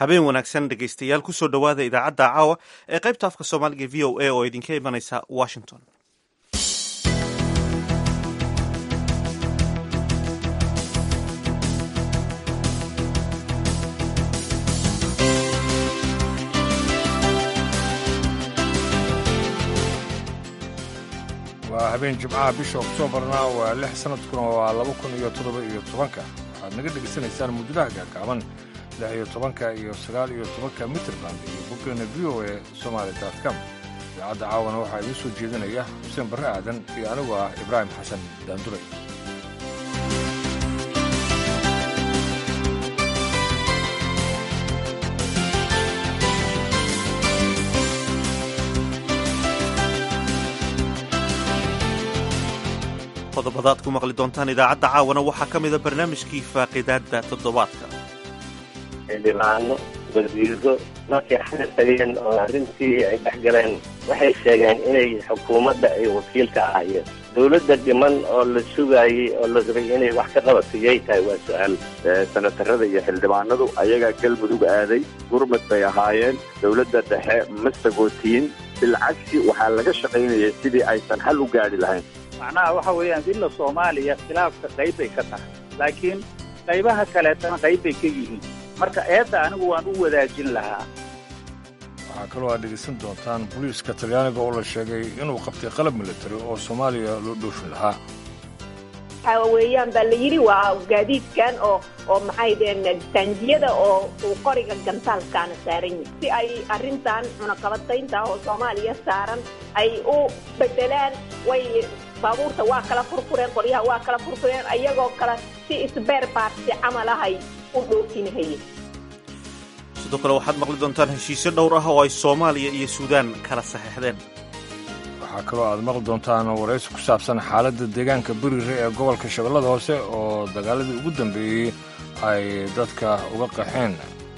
habeen wanaagsan dhegaystayaal kusoo dhowaada idaacadda caawa ee qaybta afka soomaaliga v o a oo idinka imanaysa washington waa habeen jimcaha bisha oktoobarna waa lix sanadkuna waa laba kun iyo toddoba iyo tobanka waxaad naga dhegaysanaysaan muujadaha gaagaaban lix iyo tobanka iyo sagaal iyo tobanka mitrband iyo boggeena v o e somaali com idaacadda caawana waxaa idiin soo jeedinaya xuseen barre aadan iyo anigu ah ibraahim xasan daanduray qodobadaad ku maqli doontaan idaacadda caawana waxaa ka mida barnaamijkii faaqidaadda toddobaadka xildhibaano wasiiro markay xaga tageen oo arrintii ay dhex galeen waxay sheegeen inay xukuumadda ay wakiil ka ahaayeen dowladda dhiman oo la sugaayey oo la rabay inay wax ka qabato yay tahay waa su-aal senatarada iyo xildhibaanadu ayagaa galmudug aaday gurmad bay ahaayeen dowladda dhexe ma sagootiin bilcagsi waxaa laga shaqaynayay sidii aysan xal u gaadhi lahayn macnaha waxa weeyaan dilla soomaaliya khilaafka qayb bay ka tahay laakiin qaybaha kaleetana qayb bay ka yihiin marka eedda anigu waan u wadaajin lahaa waxaa kaloo aad dhegaysan doontaan booliiska talyaaniga oo la sheegay inuu qabtay qalab militari oo soomaaliya loo dhoofin lahaa waxa weeyaan baa la yidhi waa gaadiidkan oo oo maxay deen taangiyada oo uu qoriga gantaalkaana saaran yahay si ay arrintan cunaqabataynta oo soomaaliya saaran ay u bedelaan way baabuurta waa kala furfureen qoryaha waa kala furfureen ayagoo kale si isbeer baarsi camal ahay u dhoofinahayeen sidoo kale waxaad maqli doontaan heshiisyo dhowr ah oo ay soomaaliya iyo suudaan kala saxeixdeen waxaa kaloo aad maqli doontaan waraysi ku saabsan xaaladda deegaanka berire ee gobolka shabeellada hoose oo dagaaladii ugu dambeeyey ay dadka uga qaxeen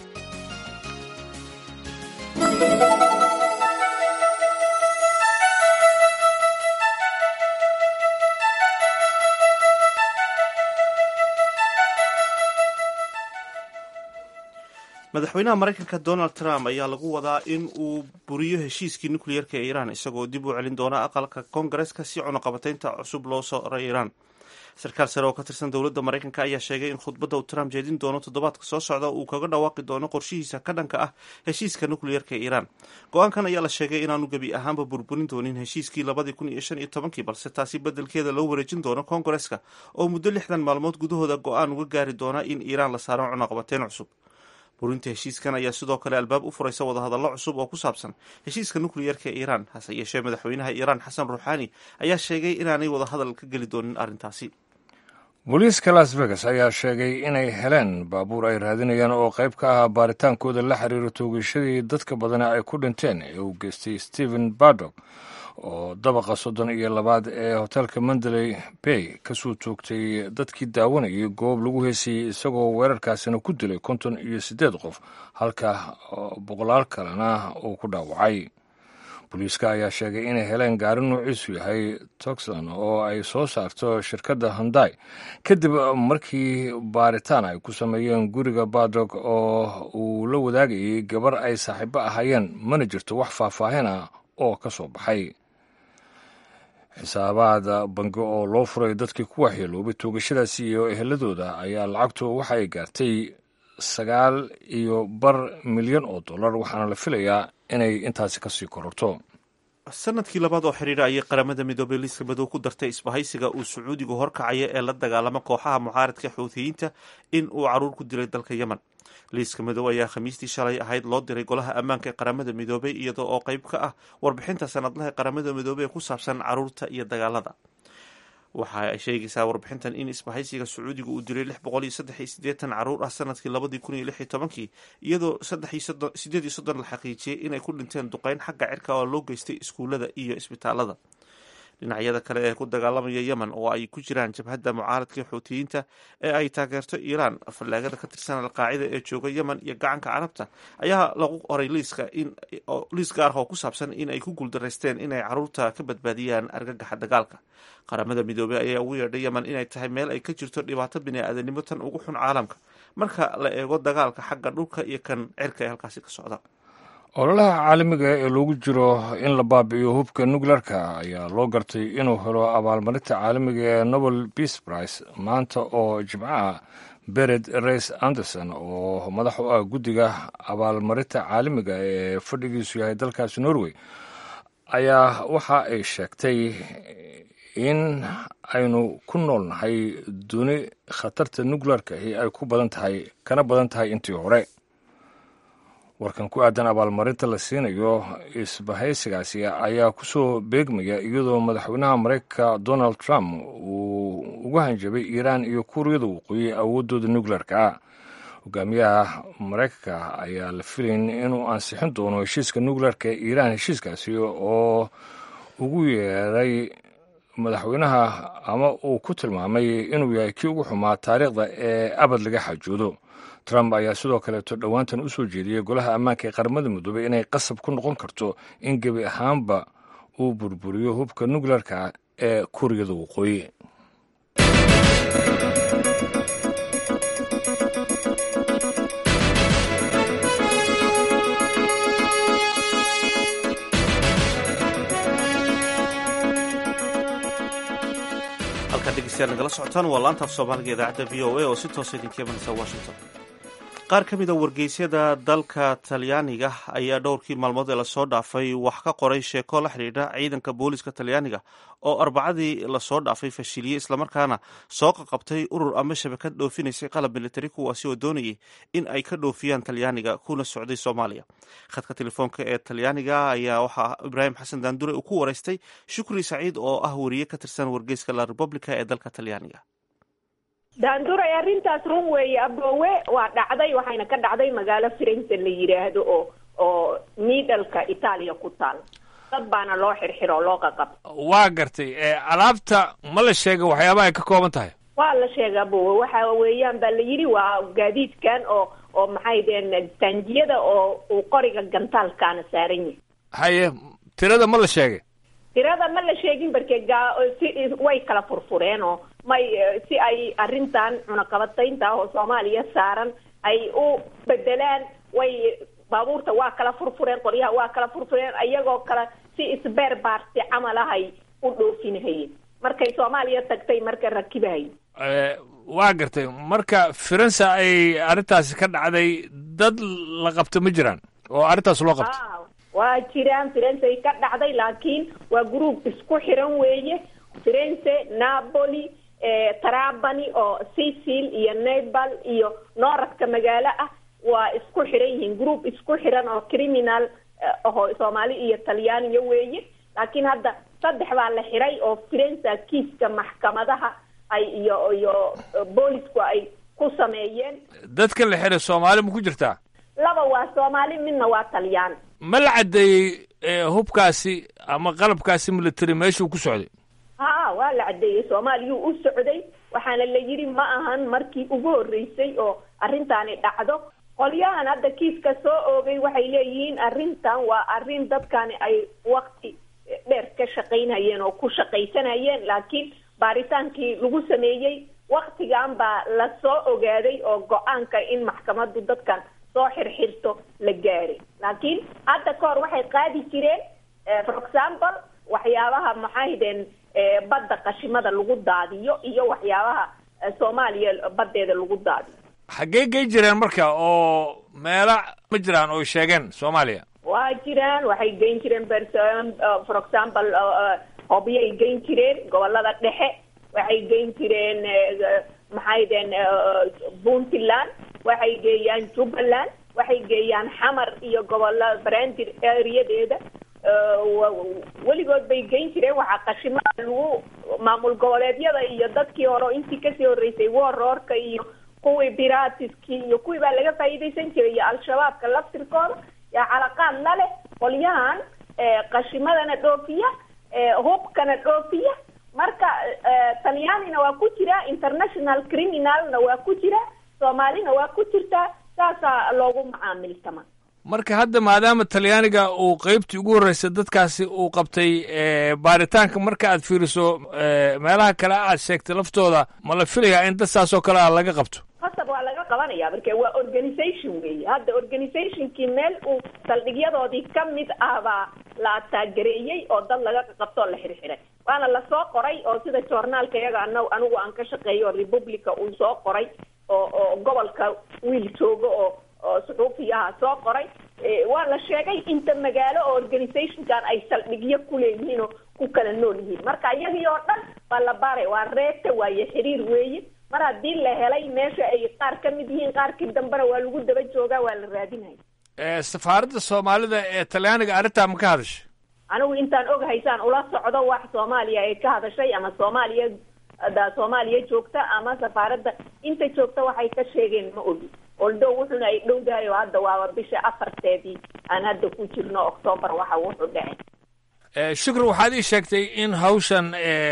madaxweynaha maraykanka donald trump ayaa lagu wadaa in uu buriyo heshiiskii nukliyeerka ee iiraan isagoo dib u celin doona aqalka koongareska si cunaqabataynta cusub loo sooray iiraan sarkaal sare oo ka tirsan dowladda maraykanka ayaa sheegay in khudbadda uu trump jeedin doono toddobaadka soo socda uu kaga dhawaaqi doono qorshihiisa ka dhanka ah heshiiska nukliyeerka ee iiraan go-aankan ayaa la sheegay inaanu gebi ahaanba burburin doonin heshiiskii labadii kun iyo shan iyo tobankii balse taasi beddelkeeda loo wareejin doono koongareska oo muddo lixdan maalmood gudahooda go-aan uga gaari doona in iiraan la saaro cunaqabateyn cusub burinta heshiiskan ayaa sidoo kale albaab u furaysa wadahadallo cusub oo ku saabsan heshiiska nukliyeerka ee iiraan hase yeeshee madaxweynaha iiraan xasan ruuxaani ayaa sheegay inaanay wadahadal ka geli doonin arrintaasi booliiska las vegas ayaa sheegay inay heleen baabuur ay raadinayaan oo qayb ka ah baaritaankooda la xiriira toogashadii dadka badana ay ku dhinteen ee uu geystay stephen bardok oo dabaqa soddon iyo labaad ee hoteelka mandaley bay kasoo toogtay dadkii daawanayay goob lagu heesayey isagoo weerarkaasina ku dilay konton iyo siddeed qof halka boqolaal kalena uu ku dhaawacay booliiska ayaa sheegay inay heleen gaari nuuciisu yahay toxlan oo ay soo saarto shirkadda honday kadib markii baaritaan ay ku sameeyeen guriga bardog oo uu la wadaagayay gabar ay saaxiibo ahaayeen mana jirto wax faahfaahin ah oo ka soo baxay xisaabaada bangi oo loo furay dadkii ku waxyeeloobay toogashadaasi iyo eheladooda ayaa lacagtu waxa ay gaartay sagaal iyo bar milyan oo dollar waxaana la filayaa inay intaasi kasii kororto sanadkii labaad oo xidhiira ayay qaramada midoobay liiska madow ku dartay isbahaysiga uu sacuudigu horkacaya ee la dagaalama kooxaha mucaaradka xuutiyiinta in uu caruur ku dilay dalka yemen liiska madow ayaa khamiistii shalay ahayd loo diray golaha ammaanka ee qaramada midoobay iyadoo oo qayb ka ah warbixinta sanadlaha ee qaramada midoobey ee ku saabsan caruurta iyo dagaalada waxa ay sheegaysaa warbixintan in isbahaysiga sacuudiga uu dilay lix boqol iyo saddex iyo siddeetan caruur ah sanadkii labadii kun iyo lix iyo tobankii iyadoo saddex iyo soddon sideed iyo soddon la xaqiijiyey inay ku dhinteen duqeyn xagga cirka oo loo geystay iskuullada iyo isbitaalada dhinacyada kale ee ku dagaalamaya yemen oo ay ku jiraan jabhadda mucaaradka xuutiyiinta ee ay taageerto iiraan fallaagada ka tirsan alqaacida ee jooga yemen iyo gacanka carabta ayaa lagu qoray liiska liis gaar ah oo ku saabsan in ay ku guuldaraysteen inay caruurta ka badbaadiyaan argagaxa dagaalka qaramada midoobey ayaa ugu yeedhay yemen inay tahay meel ay ka jirto dhibaato bini-aadanimo tan ugu xun caalamka marka la eego dagaalka xagga dhulka iyo kan cirka ee halkaasi ka socda ololaha caalamiga ee loogu jiro in la baabi'iyo hubka nuclearka ayaa loo gartay inuu helo abaalmarinta caalamiga ee nobel peace prize maanta oo jimcaha bered reis anderson oo madax u ah guddiga abaalmarinta caalamiga ee fadhigiisu yahay dalkaasi norway ayaa waxa ay sheegtay in aynu ku noolnahay duni khatarta nuclearkahi ay ku badan tahay kana badan tahay intii hore warkan ku aadan abaalmarinta la siinayo isbahaysigaasi ayaa kusoo beegmaya iyadoo madaxweynaha maraykanka donald trump uu ugu hanjabay iiraan iyo kuuriyada waqooyi awooddooda nuclearka hogaamiyaha maraykanka ayaa la filayn inuu ansixin doono heshiiska nuclearka ee iiraan heshiiskaasi oo ugu yeeray madaxweynaha ama uu ku tilmaamay inuu yahay kii ugu xumaa taariikhda ee abad laga xajoodo trump ayaa sidoo kaleeto dhowaantan u soo jeediyey golaha ammaanka ee qaramada midoobey inay qasab ku noqon karto in gebi ahaanba uu burburiyo hubka nuclearka ee kuuriyada waqooyi halkaad dhegeystayaal nagala socotaan waa laanta af soomaaliga idaacadda v o a oo si toosa idinka imanaysa washington qaar ka mid a wargeysyada dalka talyaaniga ayaa dhowrkii maalmood ee lasoo dhaafay wax ka qoray sheeko la xidhiidha ciidanka booliska talyaaniga oo arbacadii lasoo dhaafay fashiliyey islamarkaana soo qaqabtay urur ama shabakad dhoofinaysay qalab militari kuwaasi oo doonayay in ay ka dhoofiyaan talyaaniga kuna socday soomaaliya khadka telefoonka ee talyaaniga ayaa waxaa ibraahim xasan daandure uu ku waraystay shukri saciid oo ah wariye ka tirsan wargeyska la republica ee dalka talyaaniga daanduray arrintaas run weeye aboowe waa dhacday waxayna ka dhacday magaalo firenze la yidhaahdo oo oo miidhalka itaaliya ku taal dad baana loo xirxiro oo loo qaqab waa gartay alaabta ma la sheega waxyaabaha ay ka kooban tahay waa la sheega aboowe waxa weeyaan baa la yidhi waa gaadiidkan oo oo maxay deen taangiyada oo uu qoriga gantaalkaana saaran yahay haye tirada ma la sheegay tirada ma la sheegin barke gaa si way kala furfureen oo may si ay arrintan cunaqabataynta ah oo soomaaliya saaran ay u bedelaan way baabuurta waa kala furfureen qoryaha waa kala furfureen iyagoo kale si isbeer baarsi camal ah ay u dhoofinahayeen markay soomaaliya tagtay marka rakibahay waa gartay marka firenze ay arrintaasi ka dhacday dad la qabto ma jiraan oo arrintaas loo qabto waa jiraan firenze ka dhacday laakiin waa group isku xiran weeye firenze napoli trabani oo sicil iyo nepal iyo nooradka magaalo ah waa isku xiran yihiin group isku xiran oo criminal aho soomaali iyo talyaaniya weeye laakiin hadda saddex baa la xiray oo firenza kiiska maxkamadaha ay iyo iyo boolisku ay ku sameeyeen dadka la xiray soomaali ma ku jirtaa laba waa soomaali midna waa talyaan ma la caddeeyey hubkaasi ama qalabkaasi military meeshuu ku socday ha waa la caddeeyey soomaaliyuu u socday waxaana la yidhi ma ahan markii ugu horreysay oo arrintaani dhacdo qolyahan hadda kiiska soo oogay waxay leeyihiin arrintan waa arrin dadkani ay wakti dheer ka shaqaynhayeen oo ku shaqaysanayeen laakiin baaritaankii lagu sameeyey waktigan baa la soo ogaaday oo go-aanka in maxkamaddu dadkan soo xirxirto la gaaray laakiin hadda ka hor waxay qaadi jireen for example waxyaabaha maxaydeen badda qashimada lagu daadiyo iyo waxyaabaha soomaaliya baddeeda lagu daadiyo xaggee gey jireen marka oo meelo ma jiraan oo sheegeen soomaaliya waa jiraan waxay geyn jireen for example hobyay geyn jireen gobolada dhexe waxay geyn jireen maxaydeen puntland waxay geeyaan jubbaland waxay geeyaan xamar iyo gobolada brandir areadeeda weligood bay geyn jireen waxaa qashimada lagu maamul goboleedyada iyo dadkii hore oo intii kasii horreysay warroorka iyo kuwii biratiskii iyo kuwii baa laga faa'iidaysan jiray iyo al-shabaabka laftirkooda yaa calaqaad la leh qolyahan qashimadana dhoofiya hubkana dhoofiya marka talyaanina waa ku jira international criminalna waa ku jira soomaalina waa ku jirtaa saasaa loogu macaamiltama marka hadda maadaama talyaaniga uu qeybtii ugu horreysay dadkaasi uu qabtay baaritaanka marka aad fiiriso meelaha kale aad sheegtay laftooda ma la filayaa in dad saas oo kale a laga qabto hasab waa laga qabanaya marka waa organisation weeye hadda organizationkii meel uu saldhigyadoodii ka mid ah baa la taagereeyey oo dad laga qabto oo la xirxiray waana lasoo qoray oo sida joornaalka iyaga an anigu aan ka shaqeeyo oo republica uu soo qoray oo oo gobolka wiil joogo oo oo suxuufiyaha soo qoray waa la sheegay inta magaalo oo organizationkan ay saldhigyo ku leeyihiin oo ku kala nool yihiin marka iyagii oo dhan waa la baaray waa reebta waaye xiriir weeye mar haddii la helay meesha ay qaar ka mid yihiin qaarkii dambena waa lagu daba joogaa waa la raadinaya safaaradda soomaalida ee talyaaniga arrintaa ma ka hadashay anigu intaan oghaysaan ula socdo wax soomaaliya ay ka hadashay ama soomaaliya da soomaaliya joogta ama safaaradda inta joogta waxay ka sheegeen ma ogi oldow wuxuna ay dhowdahay oo hadda waaba bisha afarteedii aan hadda ku jirno octoobar waxa wuxuu dhacay shukri waxaad ii sheegtay in hawshan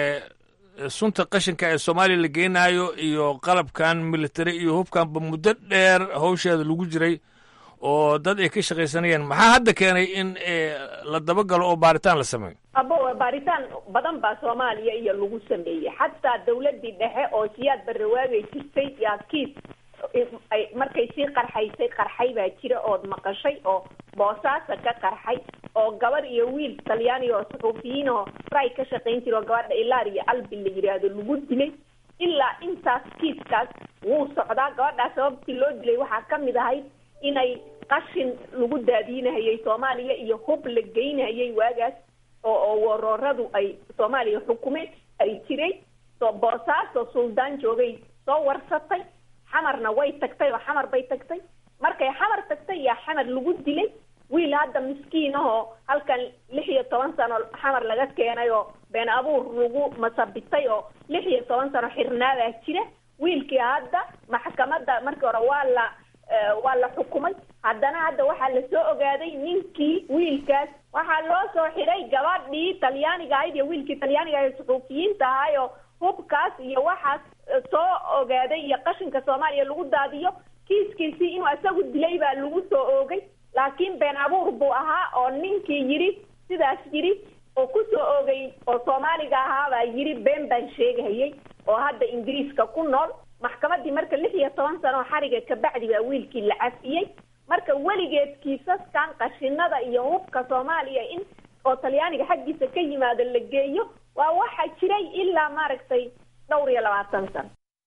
sunta qashinka ee soomaaliya la geenaayo iyo qalabkan military iyo hubkanba muddo dheer hawsheeda lagu jiray oo dad ay ka shaqaysanayeen maxaa hadda keenay in la dabagalo oo baaritaan la sameeyo abo baaritaan badan baa soomaaliya iyo lagu sameeyey xataa dawladii dhexe oo siyaad barrawaagay jirtay yaa kiis ay markay sii qarxaysay qarxay baa jira ood maqashay oo boosaasa ka qarxay oo gabar iyo wiil talyaaniga oo suxuufiyiin oo ray ka shaqayn jira oo gabadha ilaar iyo albi la yidhaahdo lagu dilay ilaa intaas kiiskaas wuu socdaa gabadhaas sababtii loo dilay waxaa ka mid ahayd inay qashin lagu daadiinahayay soomaaliya iyo hub la geynahayay waagaas oo oo warooradu ay soomaaliya xukumeen ay jiray soo boosaaso suldaan joogay soo warsatay xamarna way tagtay oo xamar bay tagtay markay xamar tagtay yaa xamar lagu dilay wiil hadda miskiin ahoo halkan lix iyo toban sano xamar laga keenay oo been abuur lagu masabitay oo lix iyo toban sano xirnaadaa jira wiilkii hadda maxkamadda markii hore waa la waa la xukumay haddana hadda waxaa lasoo ogaaday ninkii wiilkaas waxaa loo soo xiray gabadhii talyaaniga ahayd iyo wiilkii talyaaniga ahayd suxuufiyiinta ahay oo hubkaas iyo waxaas soo ogaaday iyo qashinka soomaaliya lagu daadiyo kiiskiisii inuu isagu dilay baa lagu soo oogay laakiin been abuur buu ahaa oo ninkii yidhi sidaas yidhi oo ku soo oogay oo soomaaliga ahaabaa yidhi been baan sheegahayay oo hadda ingiriiska ku nool maxkamadii marka lix iyo toban sano xariga kabacdi baa wiilkii la cafiyey marka weligeed kiisaskan qashinada iyo hubka soomaaliya in oo talyaaniga xaggiisa ka yimaado la geeyo waa waxa jiray ilaa maaragtay dhowr iyo labaatan sano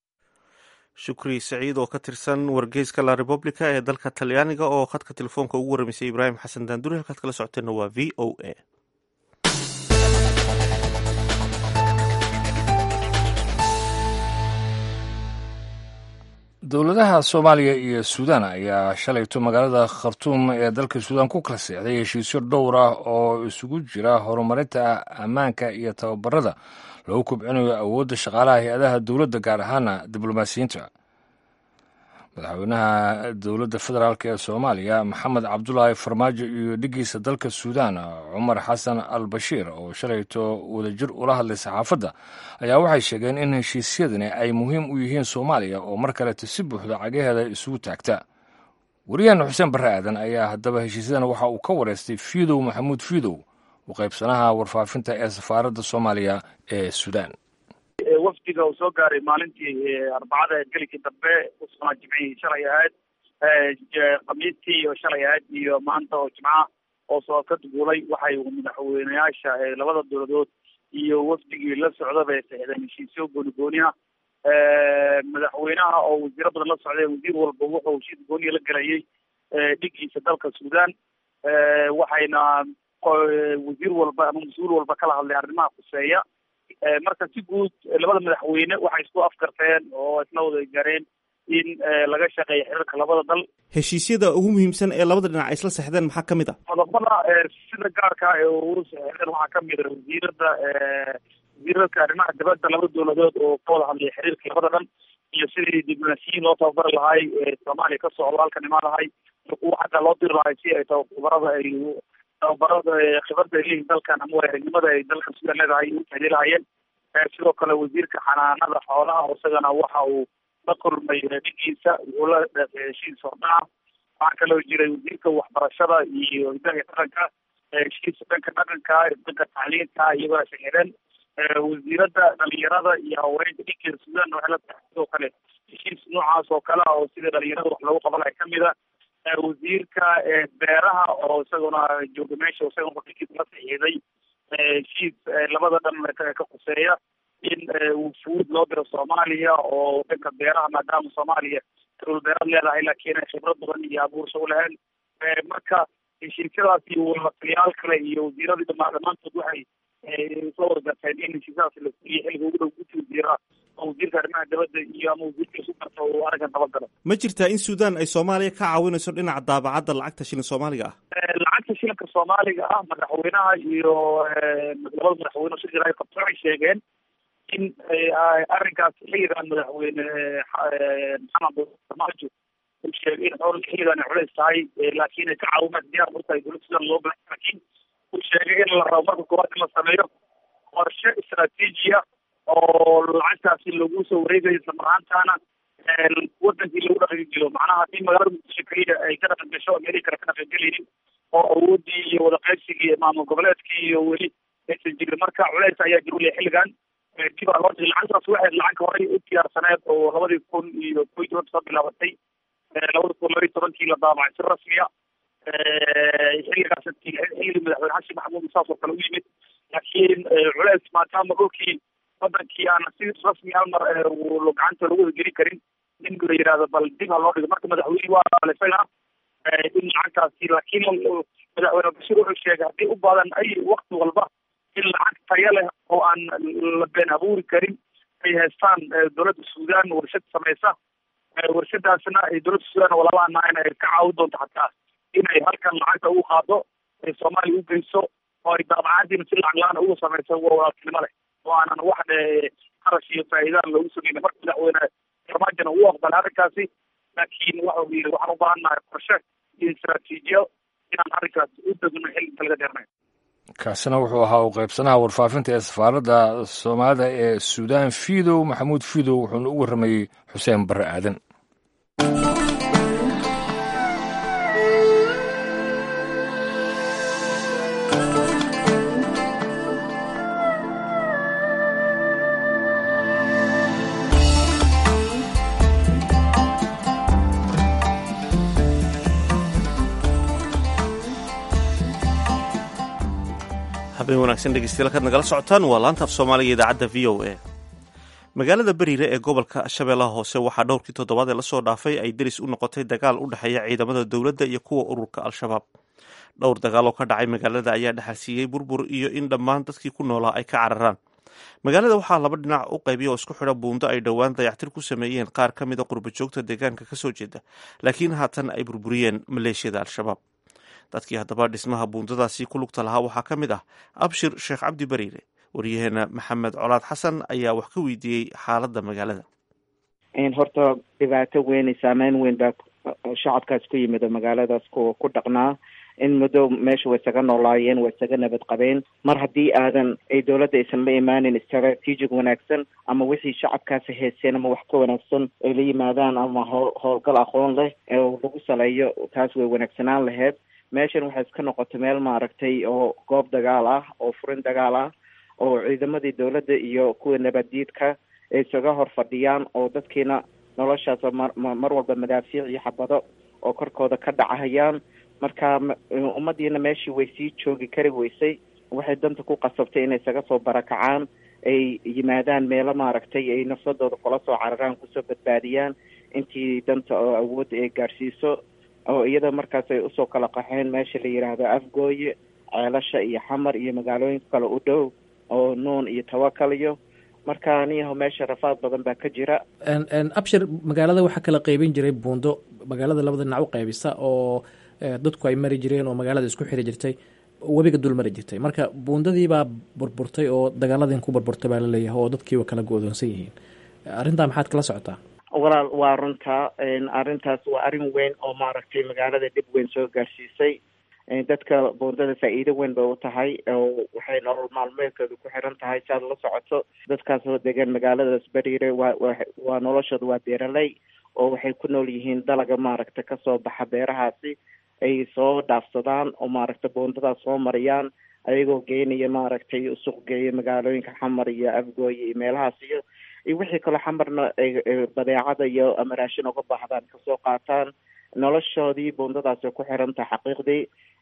shukri saciid oo ka tirsan wargeyska la republica ee dalka talyaaniga oo khadka telefoonka ugu warramaysay ibraahim xasan daanduri halkaad kala socoteenna waa v o a dowladaha soomaaliya iyo suudaan ayaa shalayto magaalada khartuum ee dalka suudaan ku kala seexday heshiisyo dhowr ah oo isugu jira horumarinta ammaanka iyo tababarada lagu kubcinayo awoodda shaqaalaha hay-adaha dowladda gaar ahaana diblomaasiyiinta madaxweynaha dowladda federaalk ee soomaaliya maxamed cabdulaahi farmaajo iyo dhigiisa dalka suudaan cumar xasan al bashiir oo shalayto wadajir ula hadlay saxaafadda ayaa waxay sheegeen in heshiisyadani ay muhiim u yihiin soomaaliya oo mar kaleeto si buuxda cagaheeda isugu taagta wariyaheena xuseen barre aadan ayaa haddaba heshiisyadan waxa uu ka wareystay fiidow maxamuud fiidow u qaybsanaha warfaafinta ee safaaradda soomaaliya ee suudaan wafdiga uu soo gaaray maalintii arbacada gelikii dambe usanaa jimcihii shalay ahayd khamiistii oo shalay ahayd iyo maanta oo jimca oo soo ka duguulay waxay madaxweyneyaasha labada dowladood iyo wafdigii la socda bay saxdeen heshiisyo gooni gooni ah madaxweynaha oo wasiiro badan la socday wasiir walba wuxuu heshiis gooniya la gelayay dhigiisa dalka suudaan waxayna wasiir walba ama mas-uul walba kala hadlay arrimaha khuseeya marka si guud labada madaxweyne waxay isku afkarteen oo isla wada gaareen in laga shaqeeyo xiriirka labada dal heshiisyada ugu muhiimsan ee labada dhinac ay isla sexdeen maxaa ka mid ah qodobada sida gaarka ee ugu sexdeen waxaa kamid a wasiirada wasiirarka arrimaha dibadda laba dowladood oo ka wada hadlaya xiriirka labada dhan iyo sidii diblomaasiyiin loo tababari lahay soomaaliya ka socdo halkan imaan lahay kuwa xagga loo diri lahay si ay tababarada ay tababarada khibrada ay leeyihin dalkan ama wareernimada ay dalkan sudan leedahay u tahliilahayeen sidoo kale wasiirka xanaanada xoolaha isagana waxa uu la kulmay dhigiisa wuxuu la heshiis hordhaca waxaa kaloo jiray wasiirka waxbarashada iyo hidaha dhaqanka heshiis dhanka dhaqanka dhanka tacliinta iyagoo saxiireen wasiirada dhalinyarada iyo haweenka dhinkeeda sudan waxay la tahay sidoo kale heshiis noocaas oo kale oo sida dhalinyarada wax loogu qabanaya kamid a wasiirka beeraha oo isaguna jooga meesha isaguna dhinkiisa la saxiiday heshiis labada dhan ka quseeya in wufuud loo diro soomaaliya oo dhanka beeraha maadaama soomaaliya dowlad beeraad leedahay laakiin ay khibrad badan iyo abuursho u lahayn marka heshiisyadaas iyo wataliyaal kale iyo wasiiradii dhama dhammaantood waxay isla wargarteen in heshiisyadaas la fuliyo xilliga ugu dhow guddi wasiira oo wasiirka arrimaha dibadda iyo ama wasiirka isu garta uu arrinkan dabagalo ma jirtaa in sudan ay soomaaliya ka caawinayso dhinaca daabacadda lacagta shilin soomaaliga ah lacagta shilinka soomaaliga ah madaxweynaha iyo labada madaxweyne shir jira qabto waxay sheegeen in arrinkaas xilligan madaxweyne maxamed farmaajo uu sheegay in xoolka xilligan ay culays tahay laakiin ay ka caawimaan diyaar u tahay dowladda sudan loo baahan laakiin uu sheegay in la rabo marka koowaad in la sameeyo qorshe istaraatiijiya oo lacagtaasi lagu soo wareegayo isla marhaantaana wadankii lagu dhaqan jiro macnaha haddii magaalada muqdisho keliya ay ka dhaqan gasho meelihii kale ka dhaqan gelaynin oo awoodii iyo wada qaybsigii maamul goboleedkii iyo weli aysan jirin marka culays ayaa jir uleh xilligan dib aa loo dhigay lacagtaas waxay lacag horay u diyaarsaneed oo labadii kun iyo ko iyo toban soo bilaabatay labada kun labaiy tobankii la daabacay si rasmiya xilligaas xilligii madaxweyne xasan maxamuud saas oo kale u yimid laakiin culays maadaama dhulkii wadankii aan si rasmi hal mar gacanta lagu wada geli karin in la yidhahdo bal dib ha loo dhigo marka madaxweyne waa alisagana in lacagtaasi laakiin madaxweyne bashir wuxuu sheegay haddii u badan ay wakti walba in lacag tayo leh oo aan la been abuuri karin ay haystaan dowladda sudan warshad samaysa warshadaasna ay dowladda sudan walaalahana ay ka caawin doonto xataa inay halkan lacagta ugu qaado ay soomaaliya u geyso oo ay daabacadiina si lacag la-aan ugu samayso waa walaaltinimo leh oo aanan wax qarash iyo faa'iidaan loogu sameyn marka madaxweyne farmaajona uu aqbalay arrinkaasi laakiin waxa uu yidhi waxaan u baahannahay qorshe iyo istaraatiijiyo inaan arrinkaas u degno xilli inta laga dheernay kaasina wuxuu ahaa u qaybsanaha warfaafinta ee safaaradda soomaalida ee suudaan fiidow maxamuud fiidow wuxuuna u warramayey xuseen barre aadan habeen wanaagsan dhegeystayaal kaad nagala socotaan waa laanta af soomaaliga idaacadda v o a magaalada beriire ee gobolka shabeellaha hoose waxaa dhowrkii toddobaad ee lasoo dhaafay ay deris u noqotay dagaal u dhexeeya ciidamada dowladda iyo kuwa ururka al-shabaab dhowr dagaal oo ka dhacay magaalada ayaa dhexalsiiyey burbur iyo in dhammaan dadkii ku noolaa ay ka cararaan magaalada waxaa laba dhinac u qaybiya oo isku xidha buundo ay dhowaan dayactir ku sameeyeen qaar ka mida qurbajoogta deegaanka kasoo jeeda laakiin haatan ay burburiyeen maleeshiyada al-shabaab dadkii haddaba dhismaha buundadaasi ku lugta lahaa waxaa ka mid ah abshir sheekh cabdi bariire waryaheena maxamed colaad xasan ayaa wax ka weydiiyey xaaladda magaalada horta dhibaato weyn iyo saameyn weyn baa shacabkaas ku yimid oo magaaladaas ku ku dhaqnaa in muddo meesha way isaga noolaayeen way isaga nabad qabeen mar haddii aadan ay dowladda aysan la imaanin istaraatiijig wanaagsan ama wixii shacabkaasi hayseen ama wax ka wanaagsan ay la yimaadaan ama howl howlgal aqoon leh oo lagu saleeyo taas way wanaagsanaan laheyd meeshan waxay iska noqotay meel maaragtay oo goob dagaal ah oo furin dagaal ah oo ciidamadii dowladda iyo kuwa nabaddiidka ay isaga hor fadhiyaan oo dadkiina noloshaas mar mar walba madaafiic iyo xabado oo korkooda ka dhacahayaan marka ummadiina meeshii way sii joogi kari weysay waxay danta ku qasabtay inay isaga soo barakacaan ay yimaadaan meelo maaragtay ay nafsadooda kula soo cararaan kusoo badbaadiyaan intii danta oo awoodda ay gaadhsiiso oo iyada markaas ay usoo kala qaxeen meesha la yidhaahdo afgooye ceelasha iyo xamar iyo magaalooyinka kale u dhow oo nuun iyo tawakal iyo marka aniyaho meesha rafaad badan baa ka jira abshir magaalada waxaa kala qeybin jiray buundo magaalada labada dhinac u qaybisa oo dadku ay mari jireen oo magaalada isku xiri jirtay webiga dul mari jirtay marka buundadiibaa burburtay oo dagaaladin ku burburtay baa laleeyahay oo dadkiiba kala go-doonsan yihiin arrintaa maxaad kala socotaa walaal waa runtaa arrintaas waa arrin weyn oo maaragtay magaalada dhib weyn soo gaarsiisay dadka buundada faa-iido weyn bay u tahay oo waxay nolol maalmeedkooda ku xiran tahay si aad la socoto dadkaas oo degan magaaladaas beriire waa wa waa noloshooda waa beeraley oo waxay ku nool yihiin dalaga maaragta kasoo baxa beerahaasi ay soo dhaafsadaan oo maaragta buundadaas soo mariyaan ayagoo geynaya maaragtay suuq geeya magaalooyinka xamar iyo afgooy iyo meelahaas iyo iyo wixii kaloo xamarna badeecada iyo ama raashin uga baahdaan kasoo qaataan noloshoodii buundadaasi ku xiran tahay xaqiiqdii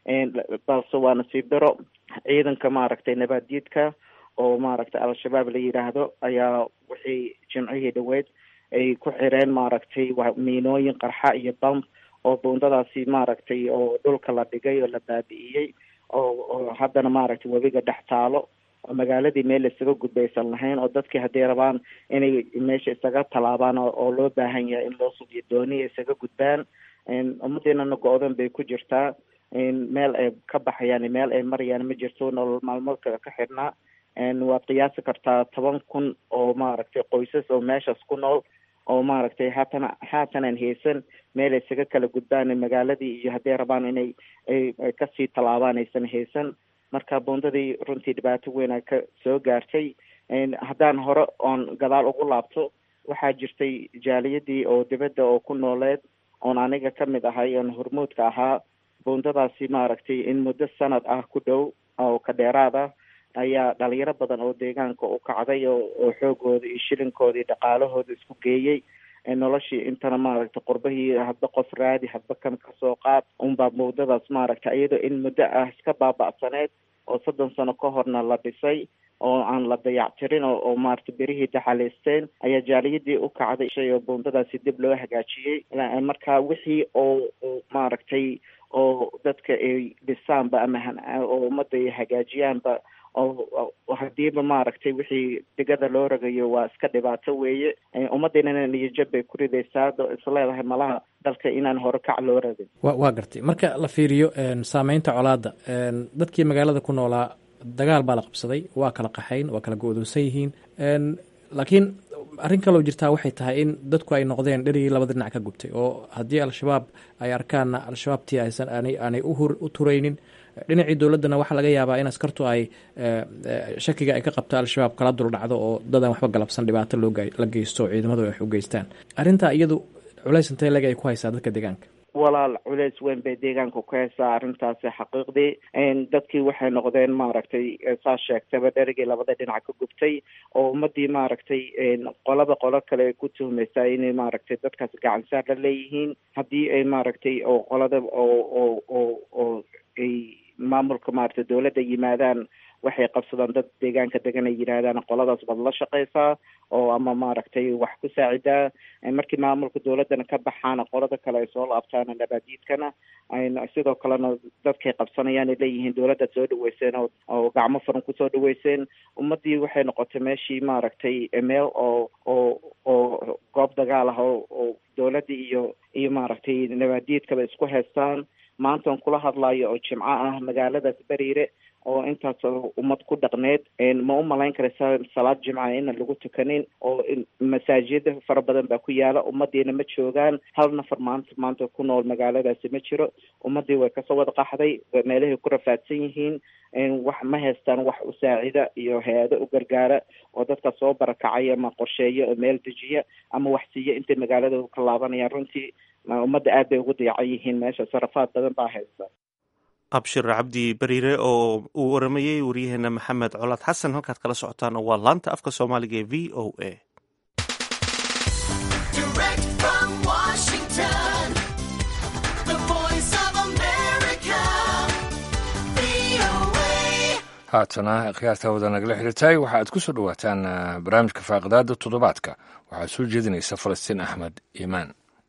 balse waa nasiib daro ciidanka maaragtay nabaaddiidka oo maaragtay al-shabaab la yidhaahdo ayaa wixii jimcihii dhaweyd ay ku xireen maaragtay miinooyin qarxa iyo bamb oo buundadaasi maaragtay oo dhulka la dhigay oo la baabi'iyey oo oo haddana maaragtay webiga dhex taalo oo magaaladii meel isaga gudbaysan lahayn oo dadkii hadday rabaan inay meesha isaga tallaabaan oo loo baahan yahay in loo sugiyo dooniya isaga gudbaan ummadeenana go-dan bay ku jirtaa meel ay ka baxayaan meel ay marayaan ma jirto nolol maalmoodka ka xidhnaa waad qiyaasi kartaa toban kun oo maaragtay qoysas oo meeshaas ku nool oo maaragtay haatana haatanan haysan meel isaga kala gudbaan magaaladii iyo hadday rabaan inay ay kasii tallaabaan aysan haysan marka buundadii runtii dhibaato weyn a ka soo gaartay haddaan hore oon gadaal ugu laabto waxaa jirtay jaaliyadii oo dibadda oo ku nooleed oon aniga ka mid ahay oon hormuudka ahaa buundadaasi maaragtay in muddo sanad ah ku dhow oo ka dheeraad ah ayaa dhalinyaro badan oo deegaanka u kacday oo oo xoogooda iyo shilinkooda iyo dhaqaalahooda isku geeyey noloshii intana maaragtay qurbahii hadba qof raadi hadba kan kasoo qaad unbaa buundadaas maaragtay iyadoo in muddo ah iska baaba'saneed oo soddon sano ka horna la dhisay oo aan la dayactirin oo oo maaragtay berihii daxaleysteen ayaa jaaliyadii u kacday shay oo buundadaasi dib loo hagaajiyey marka wixii oo maaragtay oo dadka ay dhisaanba ama oo ummadda ay hagaajiyaanba oo hadiiba maaragtay wixii digada loo ragayo waa iska dhibaato weeye ummadeenana niyajab bay ku ridaysaa isleedahay malaha dalka inaan hore kac loo ragin wa waa gartay marka la fiiriyo saameynta colaadda dadkii magaalada ku noolaa dagaal baa la qabsaday waa kala qaxayn waa kala go-doonsan yihiin laakiin arrin kaloo jirtaa waxay tahay in dadku ay noqdeen dherigii labada dhinac ka gubtay oo haddii al-shabaab ay arkaanna al-shabaabtii aysan aanay aanay u turaynin dhinacii dowladdana waxaa laga yaabaa in askartu ay shakiga ay ka qabto al-shabaab kala dul dhacdo oo dadan waxba galabsan dhibaato loo la geysto ciidamadu ay wax u geystaan arrintaa iyadu culays intee leg ay ku haysaa dadka deegaanka walaal culeys weyn bay deegaanka ku haysaa arrintaasi xaqiiqdii dadkii waxay noqdeen maaragtay saa sheegtaba dherigii labada dhinac ka gubtay oo ummadii maaragtay qolaba qolo kale ay ku tuhmaysaa inay maaragtay dadkaas gacansaar la leeyihiin haddii ay maaragtay oo qolada oo oo oo oo ay maamulka maaragtay dowladda yimaadaan waxay qabsadaan dad deegaanka degan ay yidhaahdaan qoladaas baad la shaqaysaa oo ama maaragtay wax ku saacidaa markii maamulka dowladdana ka baxaana qolada kale ay soo laabtaan nabaadiidkana sidoo kalena dadkay qabsanayaan ay leeyihiin dowladda soo dhaweyseen oo oo gacmo furan kusoo dhaweyseen ummadii waxay noqotay meeshii maaragtay meel oo oo oo goob dagaal ah oo oo dowladdii iyo iyo maaragtay nabaadiidkaba isku haystaan maantaan kula hadlayo oo jimco ah magaaladaas beriire oo intaas ummad ku dhaqneed ma u malayn karaysaa salaad jimca inaan lagu tukanin oo masaajida fara badan baa ku yaala ummadiina ma joogaan hal nafar maanta maanta ku nool magaaladaasi ma jiro ummadii way kasoo wada qaxday meelahay ku rafaadsan yihiin wax ma haystaan wax u saacida iyo hay-ado u gargaara oo dadka soo barakacaya ama qorsheeya oo meel dejiya ama wax siiya intay magaalada ka laabanayaan runtii ummadda aad bay ugu dayacan yihiin meesha sarafaad badan baa haysta abshir cabdi beriire oo uu waramayey waryaheena maxamed colaad xasan halkaad kala socotaan waa laanta afka soomaaliga ee v o a haatana khiyaarta wada nagala xidhitay waxa aad ku soo dhowaataan barnaamijka faaqidaada toddobaadka waxaad soo jeedinaysa falastiin axmed iimaan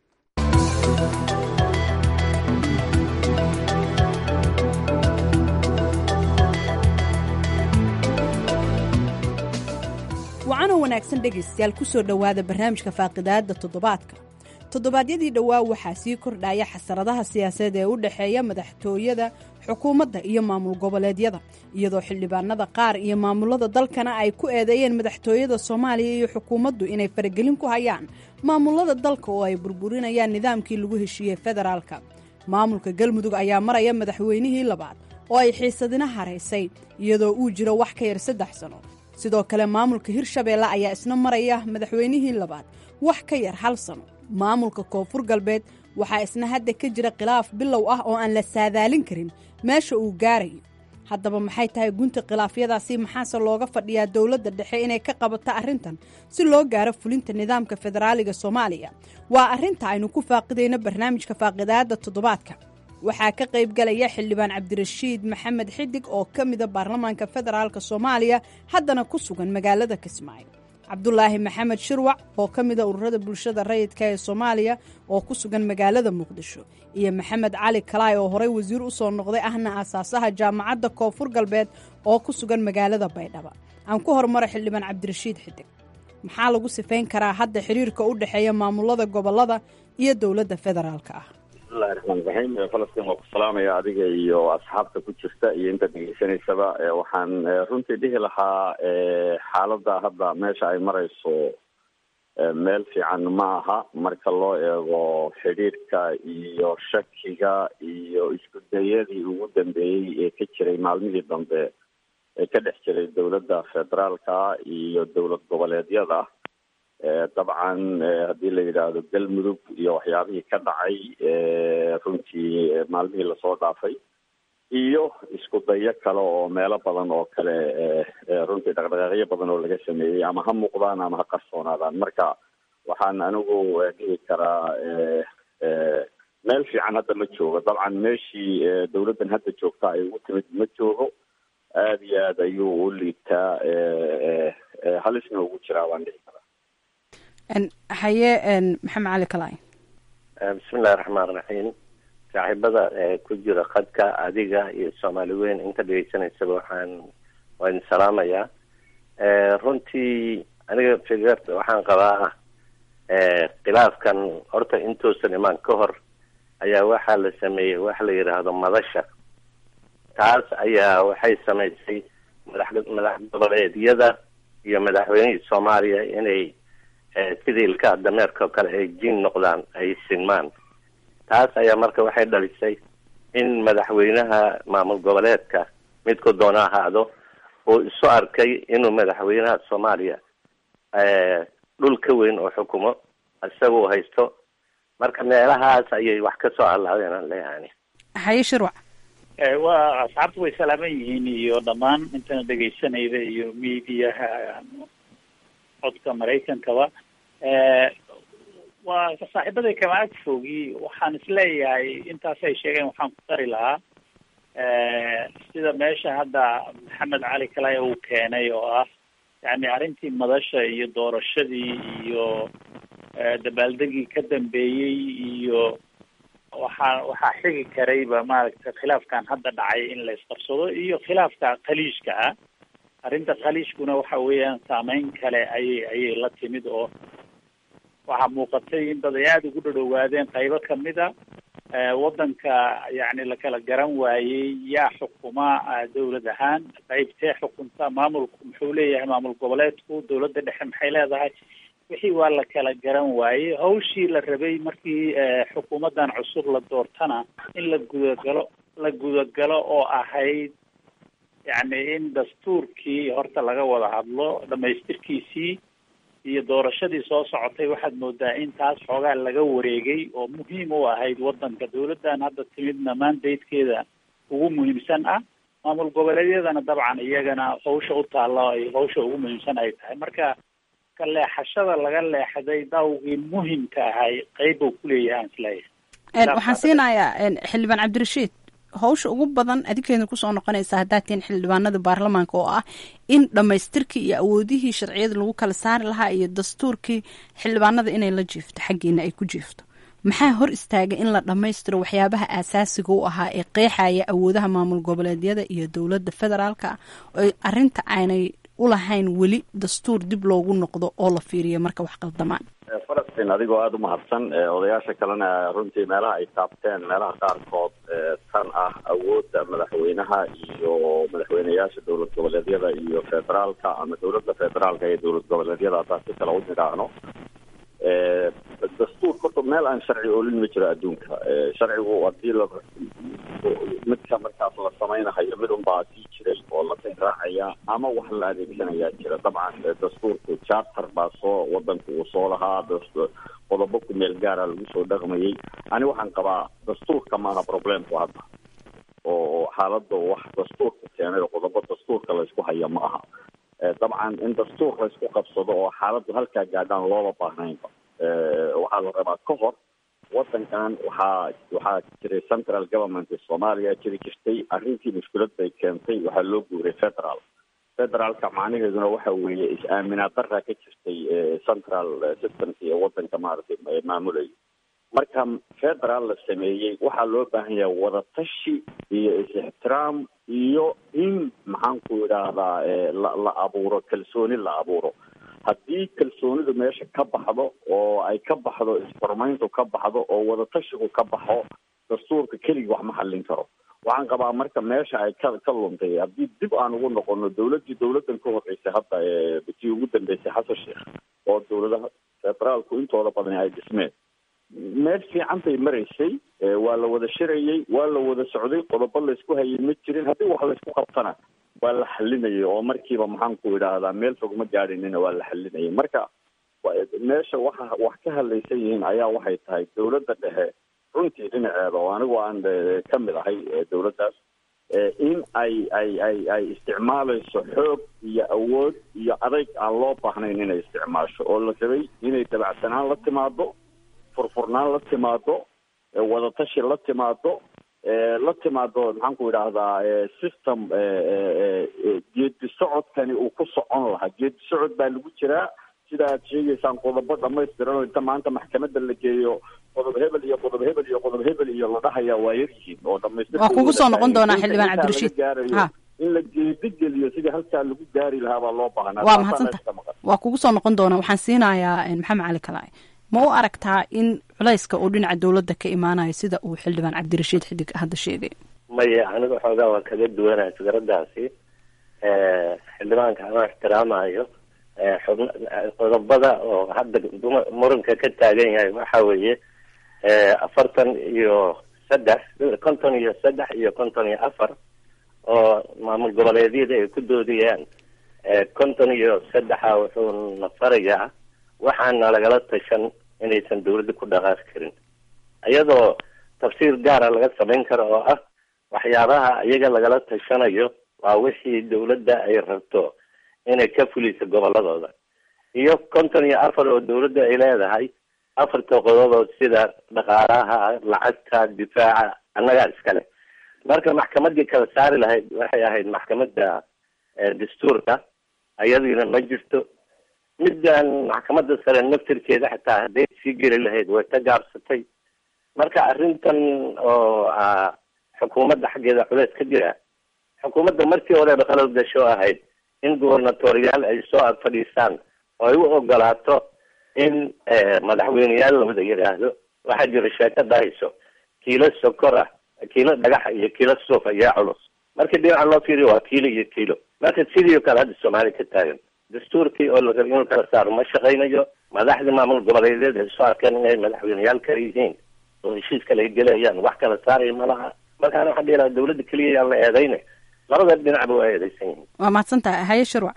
wacanoo wanaagsan dhegaystayaal ku soo dhowaada barnaamijka faaqidaadda toddobaadka toddobaadyadii dhowaa waxaa sii kordhaya xasaradaha siyaasadeed ee u dhexeeya madaxtooyada xukuumadda iyo maamul goboleedyada iyadoo xildhibaanada qaar iyo maamulada dalkana ay ku eedeeyeen madaxtooyada soomaaliya iyo xukuumaddu inay faragelin ku hayaan maamulada dalka oo ay burburinayaan nidaamkii lagu heshiiyey federaalka maamulka galmudug ayaa maraya madaxweynihii labaad oo ay xiisadina haraysay iyadoo uu jiro wax ka yar saddex sano sidoo kale maamulka hirshabeelle ayaa isna maraya madaxweynihii labaad wax ka yar hal sano maamulka koonfur galbeed waxaa isna hadda ka jira khilaaf bilow ah oo aan la saadaalin karin meesha uu gaarayo haddaba maxay tahay gunta khilaafyadaasi maxaase looga fadhiyaa dowladda dhexe inay ka qabato arrintan si loo gaaro fulinta nidaamka federaaliga soomaaliya waa arrinta aynu ku faaqidayno barnaamijka faaqidaada toddobaadka waxaa ka qaybgalaya xildhibaan cabdirashiid maxamed xidig oo ka mida baarlamaanka federaalk soomaaliya haddana ku sugan magaalada kismaayo cabdulaahi maxamed shirwac oo ka mida ururada bulshada rayidka ee soomaaliya oo ku sugan magaalada muqdisho iyo maxamed cali kalaay oo horey wasiir u soo noqday ahna aasaasaha jaamacadda koonfur galbeed oo ku sugan magaalada baydhaba aan ku hormaro xildhibaan cabdirashiid xidig maxaa lagu sifayn karaa hadda xiriirka u dhexeeya maamulada gobolada iyo dowladda federaalk ah bismillahi raxmaan raxiim falastiin waa ku salaamaya adiga iyo asxaabta ku jirta iyo inta dhegeysanaysaba waxaan runtii dhihi lahaa xaaladda hadda meesha ay marayso meel fiican ma aha marka loo eego xidhiirka iyo shakiga iyo isku dayadii ugu dambeeyey ee ka jiray maalmihii dambe ee ka dhex jiray dowladda federaalka iyo dowlad goboleedyada dabcan haddii la yidhaahdo galmudug iyo waxyaabihii ka dhacay runtii maalmihii lasoo dhaafay iyo isku dayo kale oo meelo badan oo kale runtii dhaqdhaqaaqyo badan oo laga sameeyey ama ha muuqdaan ama ha qarsoonaadaan marka waxaan anigu dhihi karaa meel fiican hadda ma joogo dabcan meeshii dowladdan hadda joogta ay ugu timid ma joogo aada iyo aad ayuu u liitaa halisna ugu jiraa baan dhihi karaa haye maxamed cali kalaay bismillahi raxmaan raxiim saaxiibada ku jira qadka adiga iyo soomaali weyn inta dhegeysanaysaba waxaan waa idin salaamayaa runtii aniga fikr waxaan qabaa khilaafkan horta intuusan imaan ka hor ayaa waxaa la sameeyey waxa la yidhaahdo madasha taas ayaa waxay samaysay madax madax goboleedyada iyo madaxweynihii soomaaliya inay sidii ilkaa dameerka oo kale ay jiin noqdaan ay sinmaan taas ayaa marka waxay dhalisay in madaxweynaha maamul goboleedka midku doona ahaado uu isu arkay inuu madaxweynaha soomaaliya dhul ka weyn oo xukumo isaga uu haysto marka meelahaas ayay wax ka soo allaadeen aan leeyahay haye shirwac waa asxaabtu way salaaman yihiin iyo dhammaan intana dhegaysanayda iyo mediaha codka maraykankaba waa saaxiibaday kama ag fogi waxaan isleeyahay intaas ay sheegeen waxaan ku dari lahaa sida meesha hadda maxamed cali kalaya uu keenay oo ah yani arrintii madasha iyo doorashadii iyo dabaaldegii ka dambeeyey iyo waxaa waxaa xigi karayba maaragtay khilaafkan hadda dhacay in la isqabsado iyo khilaafka khaliijka ah arrinta khaliijkuna waxa weeyaan saameyn kale ayay ayay la timid oo waxaa muuqatay in dad ay aada ugu dhadhowaadeen qaybo kamid a waddanka yacni lakala garan waayey yaa xukuma dawlad ahaan qaybtee xukunta maamulku muxuu leeyahay maamul goboleedku dawladda dhexe maxay leedahay wixii waa la kala garan waayey hawshii la rabay markii xukuumaddan cusub la doortana in la gudagalo la gudagalo oo ahayd yacni in dastuurkii horta laga wada hadlo dhamaystirkiisii iyo doorashadii soo socotay waxaad moodaa in taas xoogaa laga wareegay oo muhiim u ahayd waddanka dawladdan hadda timidna mandatekeeda ugu muhiimsan ah maamul goboleedyadana dabcan iyagana hawsha u taalla ay hawsha ugu muhiimsan ay tahay marka ka leexashada laga leexday dawgii muhimka ahay qeyb uu kuleeyahay aan isleeyahay waxaan siinayaa xildhibaan cabdirashiid hawsha ugu badan adinkeedna kusoo noqonaysa haddaad tihiin xildhibaanada baarlamaanka oo ah in dhammaystirkii iyo awoodihii sharciyada lagu kala saari lahaa iyo dastuurkii xildhibaanada inay la jiifto xaggeena ay ku jiifto maxaa hor istaagay in la dhammaystiro waxyaabaha aasaasiga u ahaa ee qeexaya awoodaha maamul goboleedyada iyo dowladda federaalka oo arrinta aanay ulahayn weli dastuur dib loogu noqdo oo la fiiriyo marka wax qaldamaan falastiin adigoo aada u mahadsan odayaasha kalena runtii meelaha ay taabteen meelaha qaarkood tan ah awoodda madaxweynaha iyo madaxweyneyaasha dowlad goboleedyada iyo federaalka ama dowladda federaalka iyo dowlad goboleedyada haddaan si kale u nidhaahno dastuur horta meel aan sharci oolin ma jiro adduunka sharcigu hadii la midka markaas la samaynahayo mid unbaa sii jiray oo la raacaya ama wax la adeegsanayaa jira dabcan dastuurku charter baa soo wadanka uu soo lahaa qodobo ku meel gaara lagu soo dhaqmayay ani waxaan qabaa dastuurka maaha problemku hadda oo xaaladda wax dastuurka keenay oo qodobo dastuurka laysku haya ma aha dabcan in dastuur laysku qabsado oo xaaladdu halkaa gaadhaan looba baahnaynba waxaa la rabaa ka hor wadankan waxaa waxaa jiray central government soomaaliya jiri jirtay arrintii mushkilad bay keentay waxaa loo guuray federal federaalka macnaheeduna waxa weeye is-aaminaad daraa ka jirtay central systemka iyo wadanka maaragtay maamulaya marka federal la sameeyey waxaa loo baahan yahay wadatashi iyo is-ixtiraam iyo in maxaan ku idhaahdaa la la abuuro kalsooni la abuuro haddii kalsoonidu meesha ka baxdo oo ay ka baxdo isfurmayntu ka baxdo oo wadatashigu ka baxo dastuurka keligii wax ma xallin karo waxaan qabaa marka meesha ay ka ka luntay haddii dib aan ugu noqono dawladdii dawladdan ka horreysay hadda tii ugu dambeysay xasan sheekh oo dawladaha federaalku intooda badan ay dhismeen meel fiican bay maraysay waa la wada shirayay waa la wada socday qodobo laysku hayay ma jirin haddii wax laysku qabtana waa la xalinayay oo markiiba maxaan ku idhaahdaa meel fog ma gaadhinina waa la xalinayay marka meesha waxa wax ka hadlaysan yihiin ayaa waxay tahay dawladda dhexe runtii dhinaceeda oo anigu aan ka mid ahay dawladdaas in ay ay ay ay isticmaalayso xoog iyo awood iyo adayg aan loo baahnayn inay isticmaasho oo la rabay inay dabacsanaan la timaado furfurnaan la timaado wadatashi la timaado la timaado maxaan ku idhaahdaa system geedi socodkani uu ku socon lahaa geedi socod baa lagu jiraa sida aad sheegaysaan qodobo dhamaystiran oo inta maanta maxkamadda la geeyo qodob hebel iyo qodob hebel iyo qodob hebel iyo la dhahaya waa yar yihiin oo dhamaystir waa kugu soo noqon doonaa xildhibaan cabdirashiid ha in la geedi geliyo sidii halkaa lagu gaari lahaa baa loo baahnaa waa mahadsanta waa kugu soo noqon doonaa waxaan siinayaa maxamed cali kalaaye ma u aragtaa in culayska uu dhinaca dawladda ka imaanayo sida uu xildhibaan cabdirashiid xidig hadda sheegay maya aniga xoogaa waa kaga duwanaya fikradaasi xildhibaanka ama ixtiraamayo xubn qodobada oo hadda muranka ka taagan yahay waxa weeye afartan iyo saddex konton iyo saddex iyo konton iyo afar oo maamul goboleedyada ay ku doodayaan konton iyo saddexa wuxuu na farayaa waxaana lagala tashan inaysan dawladda ku dhaqaaqi karin iyadoo tafsiir gaara laga samayn karo oo ah waxyaabaha iyaga lagala tashanayo waa wixii dawladda ay rabto inay ka fuliso goboladooda iyo konton iyo afar oo dawladda ay leedahay afarta qodobood sida dhaqaalaha lacagta difaaca annagaa iskale marka maxkamadii kala saari lahayd waxay ahayd maxkamadda dastuurka ayadiina ma jirto middan maxkamadda sare naftirkeeda xataa hadday sii geli lahayd way ka gaabsatay marka arrintan oo xukuumadda xaggeeda culeys ka jira xukuumadda markii horeba qalad gasho ahayd in gubernatoriyaal ay soo ag fadhiistaan oo ay u ogolaato in madaxweyneyaal la wada yidhaahdo waxaa jira sheekada hayso kiilo sokor ah kiilo dhagaxa iyo kiilo suuf ayaa culus markii dhinaca loo fiiriyo waa kiilo iyo kiilo marka sidii o kale hadda soomaaliya ka taagan dastuurkii oo la raba inuu kala saaro ma shaqaynayo madaxdii maamul goboleedyada ay soo arkeen inay madaxweyneyaal kale yihiin oo heshiis kale ay gelayaan wax kala saaraya ma laha markaana waxaan dhihi lahaa dawladda keliya yaan la eedayne labada dhinacba waa eedaysan yihiin waa mahadsantahay haye shirwac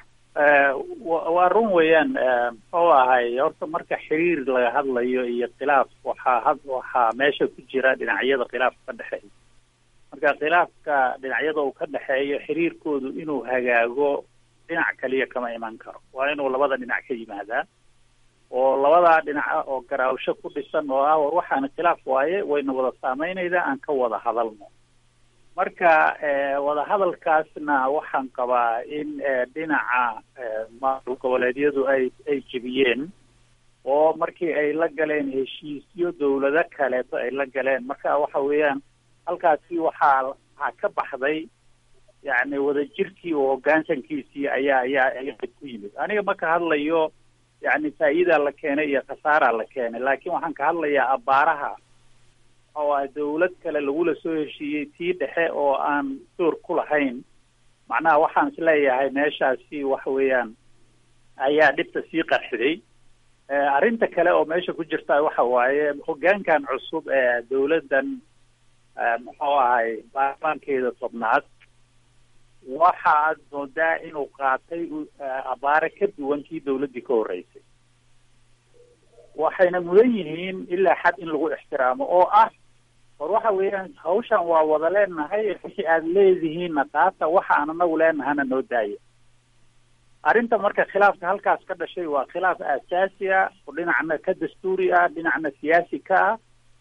waa run weeyaan muxuu ahay horta marka xiriir laga hadlayo iyo khilaaf waxaa had waxaa meesha ku jira dhinacyada khilaafka ka dhexeeya marka khilaafka dhinacyada uu ka dhexeeyo xiriirkoodu inuu hagaago dhinac kaliya kama iman karo waa inuu labada dhinac ka yimaadaa oo labadaa dhinaca oo garaawsho ku dhisan oo ah war waxaana khilaaf waaye wayna wada saameynaydaa aan ka wada hadalno marka wadahadalkaasna waxaan qabaa in dhinaca maamul goboleedyadu ay ay jebiyeen oo markii ay la galeen heshiisyo dawlado kaleeto ay la galeen marka waxa weeyaan halkaasi waxaa waxaa ka baxday yacni wadajirkii oo hoggaansankiisii ayaa ayaa ayaa ku yimid aniga ma ka hadlayo yacni faa'iidaa la keenay iyo khasaaraa la keenay laakiin waxaan ka hadlayaa abbaaraha oo ah dawlad kale lagula soo heshiiyey tii dhexe oo aan door ku lahayn macnaha waxaan isleeyahay meeshaasi waxa weeyaan ayaa dhibta sii qarxiday arrinta kale oo meesha ku jirta waxa waaye hoggaankan cusub ee dawladdan muxuu ahay baarlamaankeeda tobnaad waxa aad moodaa inuu qaatay abaare ka duwan kii dawladdii ka horreysay waxayna mudan yihiin ilaa xad in lagu ixtiraamo oo ah war waxa weeyaan hawshan waa wada leenahay wixii aad leedihiinna qaata waxa aan anagu leenahana noo daaya arrinta marka khilaafka halkaas ka dhashay waa khilaaf aasaasi ah oo dhinacna ka dastuuri ah dhinacna siyaasi ka ah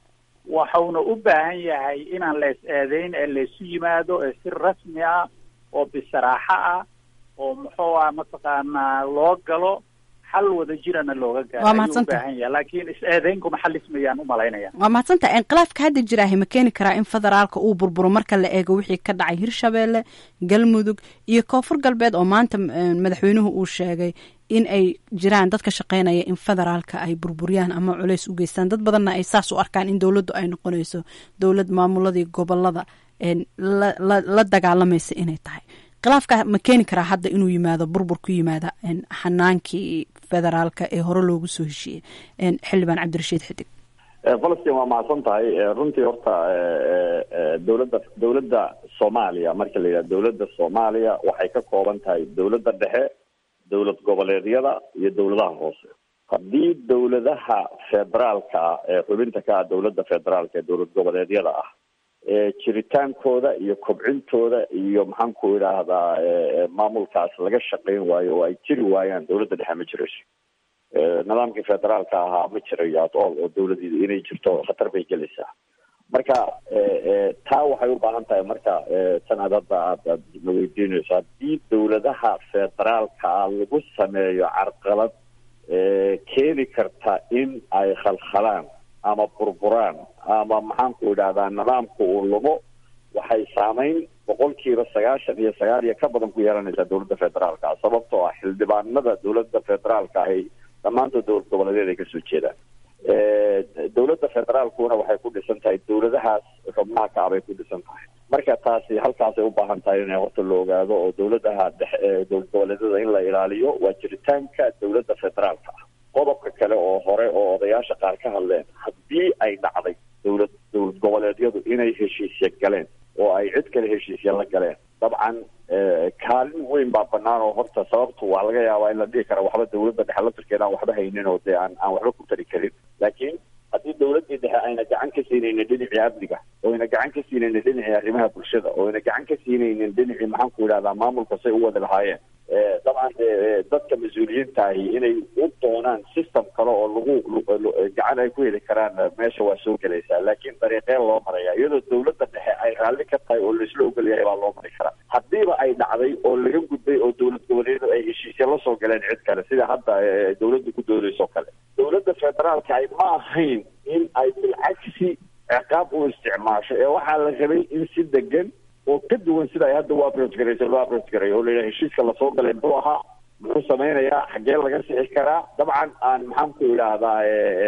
waxauna u baahan yahay inaan la is eedeyn ee laysu yimaado ee si rasmi ah oo bisaraaxo ah oo muxuu ah mataqaanaa loo galo xal wada jirana looga gaaro Waa ayuu u mahadsantahay. baahan yahay laakiin is eedeyn kuma xalismayaan umalaynaya waa mahadsantaha inqilaafka hadda jiraahi ma keeni karaa in federaalka uu burburo marka la eego wixii ka dhacay hirshabeelle galmudug iyo koonfur galbeed oo maanta eh, madaxweynuhu uu sheegay in ay jiraan dadka shaqeynaya in federaalka ay burburiyaan ama culays u geystaan dad badanna ay saas u arkaan in dowladdu ay noqonayso dowlad maamuladii gobolada een, la, la, la dagaalamaysa inay tahay khilaafka ma keeni karaa hadda inuu yimaado burbur ku yimaada een, xanaankii federaalka ee hore loogu soo heshiiyey een, xildhibaan cabdirashiid xidig falastiin waa mahadsan tahay Eh, runtii horta eh, eh, dowladda dowladda soomaaliya marka la yidhaha dowladda soomaaliya waxay ka kooban tahay dowladda dhexe dowlad goboleedyada iyo dowladaha hoose haddii dowladaha federaalka ah ee xubinta ka ah dowladda federaalka ee dowlad goboleedyada ah ee jiritaankooda iyo kobcintooda iyo maxaan ku idhaahdaa eh, eh, maamulkaas laga shaqayn waayo oo ay jiri waayaan dowladda dhexe ma jirayso Eh, nidaamkii federaalka ahaa ma jirayo at all oo dowladii inay jirto khatar bay gelaysaa marka eh, eh, taa waxay u baahan tahay marka eh, tan aad hadda aad aad na weydiinayso haddii dowladaha federaalka ah lagu sameeyo carqalad eh, keeni karta in ay khalkhalaan ama burburaan ama maxaan ku idhahdaa nidaamka uu lumo waxay saameyn boqolkiiba sagaashan iyo sagaal iyo ka badan ku yeelanaysaa dowladda federaalka ah sababtoo ah xildhibaanada dowladda federaalka ahi dhammaantood dowlad goboleedyada ay kasoo jeedaan Eh, dowladda federaalkuna waxay ku dhisan tahay dowladahaas xubnaha ka ah bay ku dhisan tahay marka taasi halkaasay u baahan tahay in horta la ogaado oo dowladaha dhexe ee dowlad goboleedyada in la ilaaliyo waa jiritaanka dowladda federaalka ah qodobka kale oo hore oo odayaasha qaar ka hadleen haddii ay dhacday dowlad dowlad goboleedyadu inay heshiisya galeen oo ay cid kale heshiisya la galeen dabcan eh, kaalin weyn baa banaan oo horta sababtu waa laga yaabaa in la dhihi kara waxba dowladda dhexe laftirkeeda aan waxba haynin oo dee aan aan waxba ku tari karin laakiin haddii dowladdii dhexe ayna gacan ka siinaynin dhinacii amniga oo ayna gacan ka siinaynin dhinacii arrimaha bulshada oo ayna gacan ka siinaynin dhinacii maxaan ku idhahdaa maamulka say u wada lahaayeen Eh, dabcan eh, dadka mas-uuliyiinta ahi inay u doonaan system kale oo lagu lu- lu- gacan ay ku heli karaan eh, meesha waa soo gelaysaa laakiin dariiqeen loo maraya iyadoo dowladda dhexe ay raalli ka tahay oo laisla ogol yahay baa loo mari karaa haddiiba ay dhacday oo laga gudbay oo dowlad goboleedyadu ay heshiisya la soo galeen cid kale sida hadda eh, dowladda ku doodayso kale dowladda federaalka ay ma ahayn in ay bilcagsi ciqaab u isticmaasho ee waxaa la rabay in si degan oo ka duwan sida ay hadda u approach garayso loo approach garayo oo la yidhaha heshiiska lasoo galay muxuu ahaa muxuu samaynayaa xaggee laga sixi karaa dabcan aan maxaan ku idhaahdaa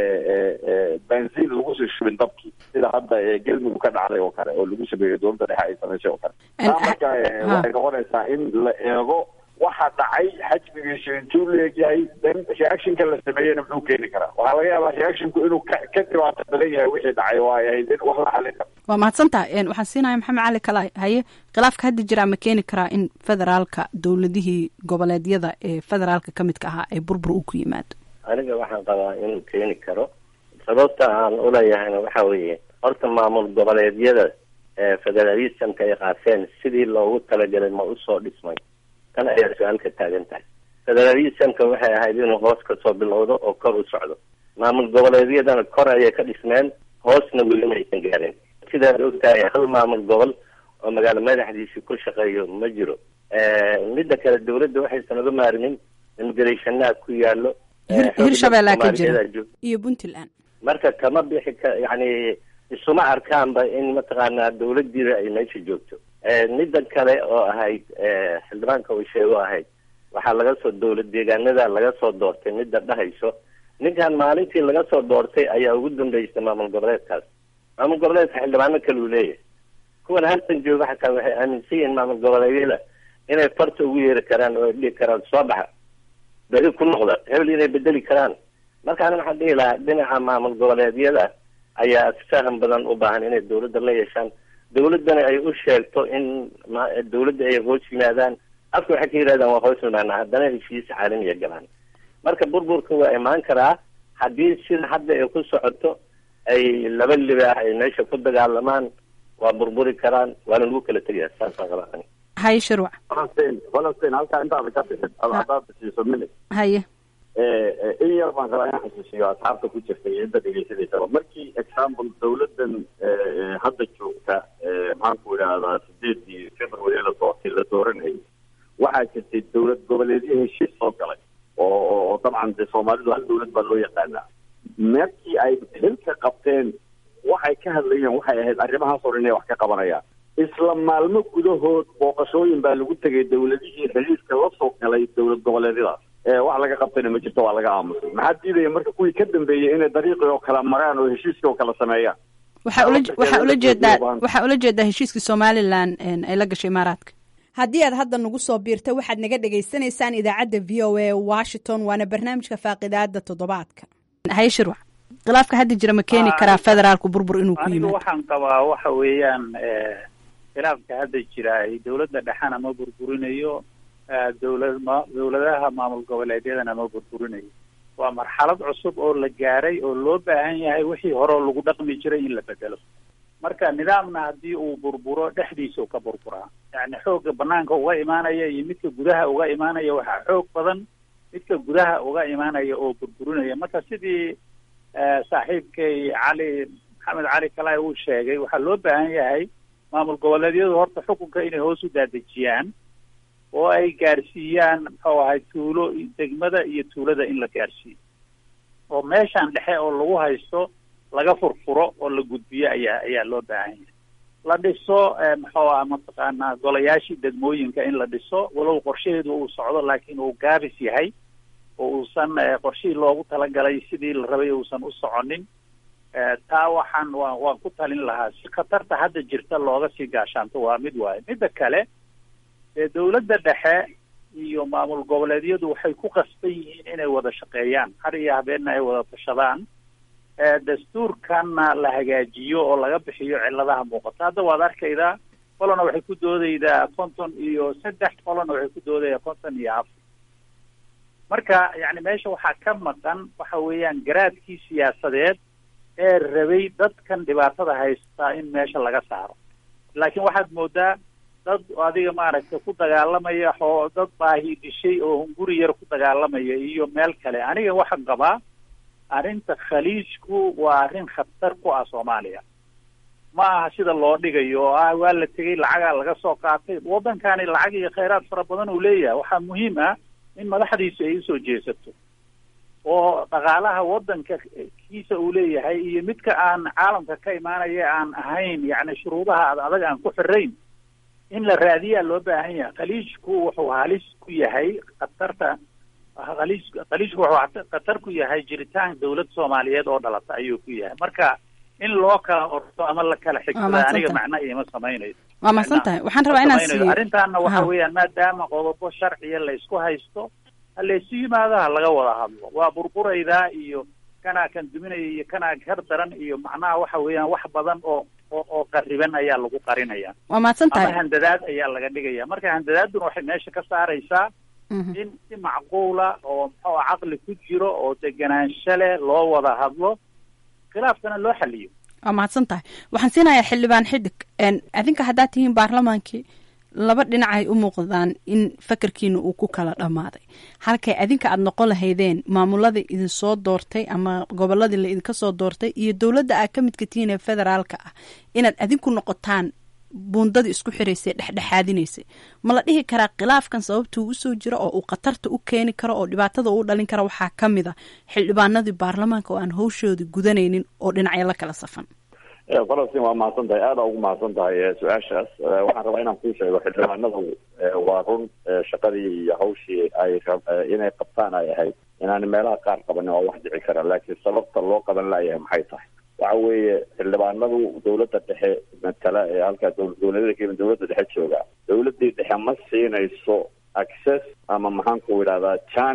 benziin lagu sii shubin dabkii sida hadda eh, galmudug ka dhacday oo kale oo lagu sameeyo dowladda dhexe ay samaysay oo kale taa marka eh, ha. waxay noqonaysaa in la eego waxa dhacay xajmigiisu intuu leegyahay then reactionka la sameeyena muxuu keeni karaa waxaa laga yaabaa reactionku inuu ka ka dhibaato badan yahay wixii dhacay oo ay ahayd in wax la xalin karo waa mahadsantaha een, waxaan siinaya maxamed cali kala haye khilaafka hadda jiraa ma keeni karaa in federaalka dowladihii goboleedyada ee federaalka ka midka ahaa ay burbur u ku yimaado aniga waxaan qabaa inuu keeni karo sababta aan uleeyahayna waxa weeye horta maamul goboleedyada ee federalismka ay qaateen sidii loogu talagalay ma usoo dhismay tan ayaa su-aal ka taagan tahay federalismka waxay ahayd inuu hoos kasoo bilowdo oo kor u socdo maamul goboleedyadana kor ayay ka dhismeen hoosna weli maysan gaarin sidaad ogtahay hal maamul gobol oo magaalo madaxdiisi ku shaqeeyo ma jiro midda kale dowladda waxaysan uga maarmin immigrationaha ku yaalo Hir- hirshabeellea ka jira Soomaaliyeed joog- iyo puntland marka kama bixi ka yani isuma arkaanba in mataqaanaa dowladiida ay meesha joogto midda kale oo ahayd eh, xildhibaanka uu sheego ahayd waxaa laga soo dowlad deegaanada laga soo doortay midda dhahayso ninkan maalintii laga soo doortay ayaa ugu dambeysay maamul goboleedkaas maamul goboleedka xildhibaano kale uu leeyahay kuwan halkan jooga xataa waxay aaminsan yihiin maamul goboleedyada inay farta ugu yeeri karaan oo ay dhihi karaan soo baxa beri ku noqda hebel inay bedeli karaan markaana waxaan dhihi lahaa dhinaca maamul goboleedyada ayaa faham badan u baahan inay dawladda la yeeshaan dawladdana ay u sheegto in ma- dawladda ay hoos yimaadaan afka waxay ka yidhahdaan waa hoos yimaanaa haddana heshiis caalamiya galaan marka burburka waa imaan karaa haddii sida hadda ay ku socoto ay laba libaax ay meesha ku dagaalamaan waa burburi karaan waana lagu kala tegaya saasaan qabaa ani haye shirwac falastiin falastiin halkaa intaada ka bixin ad haddaad siiso minute haye in yar baan rabaa inaan xasuusiyo asxaabta ku jirta iyo inta dhegeysanaysaa markii example dawladdan hadda joogta maxaan ku idhaahdaa sideedii february la doortay la dooranayay waxaa jirtay dawlad goboleedyo heshiis soo galay oo oo dabcan dee soomaalidu hal dawlad baa loo yaqaanaa markii ay xilka qabteen waxay ka hadlayeen waxay ahayd arrimahaas hor inay wax ka qabanayaan isla maalmo gudahood booqashooyin baa lagu tegay dawladihii xiriirka la soo galay dawlad goboleedyadaas wax laga qabtayna ma jirto waa laga aamusay maxaa diidaya marka kuwii ka dambeeyey inay dariiqii oo kala maraan oo heshiiskii oo kala sameeyaan waxaa ula waxaa ula jeedaa waxaa ula jeedaa heshiiskii somalilan ay la gashay imaaraadka haddii aad hadda nagu soo biirta waxaad naga dhagaysanaysaan idaacadda v o a washington waana barnaamijka faaqidaada toddobaadka haye shirwac khilaafka hadda jira ma keeni karaa federaalku burbur inuu ku aniga yimaado waxaan qabaa waxa weeyaan khilaafka hadda jira ay dawladda dhexena ma burburinayo eh, dawlad ma dawladaha maamul goboleedyadana ma burburinayo waa marxalad cusub oo la gaaray oo loo baahan yahay wixii hore oo lagu dhaqmi jiray in la bedelo marka nidaamna haddii uu burburo dhexdiisa uu ka burburaa yani xoogga banaanka uga imaanaya iyo midka gudaha uga imaanaya waxaa xoog badan midka gudaha uga imaanaya oo burburinaya marka sidii eh, saaxiibkay cali maxamed cali kalay uu sheegay waxaa loo baahan yahay maamul goboleedyadu horta xukunka inay hoos u daadejiyaan oo ay gaarsiiyaan muxuu ahay tuulo degmada iyo tuulada in la gaarsiiyo oo meeshan dhexe oo lagu haysto laga furfuro oo la gudbiyo ayaa ayaa loo baahan yahay la dhiso eh, muxuu ah mataqaanaa golayaashii degmooyinka in la dhiso walow qorshaheedu uu socdo laakiin uu gaabis yahay oo uusan eh, qorshihii loogu talagalay sidii la rabay uusan u soconin Eh, taa waxaan waan waan ku talin lahaa si khatarta hadda jirta looga sii gaashaanto waa mid waaye midda kale ee dawladda dhexe iyo maamul goboleedyadu waxay ku qasban yihiin inay wada shaqeeyaan har iyo habeenna ay wada tashadaan eh, dastuurkanna la hagaajiyo oo laga bixiyo ciladaha muuqata hadda waad arkaydaa qolana waxay ku doodaydaa konton iyo saddex qolana waxay ku doodaydaa konton iyo afar marka yani meesha waxaa ka maqan waxa weeyaan garaadkii siyaasadeed ee rabay dadkan dhibaatada haystaa in meesha laga saaro laakiin waxaad moodaa dad adiga maaragtay ku dagaalamaya oo dad baahi dishay oo hunguri yar ku dagaalamaya iyo meel kale aniga waxaan qabaa arrinta khaliijku waa arrin khatar ku ah soomaaliya ma aha sida loo dhigayo oo ah waa la tegey lacagaa laga soo qaatay waddankani lacag iyo khayraad fara badan uu leeyahay waxaa muhiim ah in madaxdiisu ay usoo jeesato oo dhaqaalaha waddanka kiisa uu leeyahay iyo midka aan caalamka ka imaanaya aan ahayn yacni shuruudaha ad adag aan ku xirayn in la raadiyaa loo baahan yahay khaliijku wuxuu halis ku yahay khatarta khaliij khaliijku wuxuu khatar ku yahay jiritaan dawlad soomaaliyeed oo dhalata ayuu ku yahay marka in loo kala orto ama la kala Waa xigtada mahadsan aniga tahay. macna iima samaynayso waa mahadsan tahay waxaan rabaa inaan samaynayo. siiyo arrintaana waxa Ha. weeyaan maadaama qodobo sharciya la isku haysto ha laysu yimaado ha laga wada hadlo waa burburaydaa iyo kanaa kan duminaya iyo kanaa kar daran iyo macnaha waxa weeyaan wax badan oo oo oo qariban ayaa lagu qarinaya waa mahadsan ama tahay handadaad ayaa laga dhigaya marka handadaaduna waxay meesha ka saaraysaa Mhm. in si macquula oo muxuu ah caqli ku jiro oo deganaansho leh loo wada hadlo khilaafkana loo xaliyo waa mahadsan tahay waxaan siinayaa xildhibaan xidig n adinka haddaad tihiin baarlamaankii laba dhinac ay u muuqdaan in fakarkiina uu ku kala dhammaaday halkay adinka aada noqon lahaydeen maamulada idinsoo doortay ama goboladii la idinka soo doortay iyo dowladda aad ka midka tihiin ee federaalka ah inaad adinku noqotaan buundadii isku xiraysay dhexdhexaadinaysay ma la dhihi karaa khilaafkan sababtuu usoo jira oo uu khatarta u keeni karo oo dhibaatada u dhalin kara waxaa ka mid a xildhibaanadii baarlamaanka oo aan hawshoodii gudanaynin oo dhinacyo la kala safan falastiin waa mahadsan tahay aada ugu mahadsan tahay eh, su-aashaas Eh, waxaan rabaa inaan kuu sheego xildhibaanadu eh, waa run eh, shaqadii iyo hawshii ay rab- eh, inay qabtaan ay ahayd inaan meelaha qaar qabanin waa wax dhici kara laakiin sababta loo qaban layahay maxay tahay waxa weeye xildhibaanadu dowladda dhexe matala ee halkaa dow- dowladada kenya dowladda dhexe jooga dowladii dhexe ma siinayso access ama maxaan ku idhahdaa janis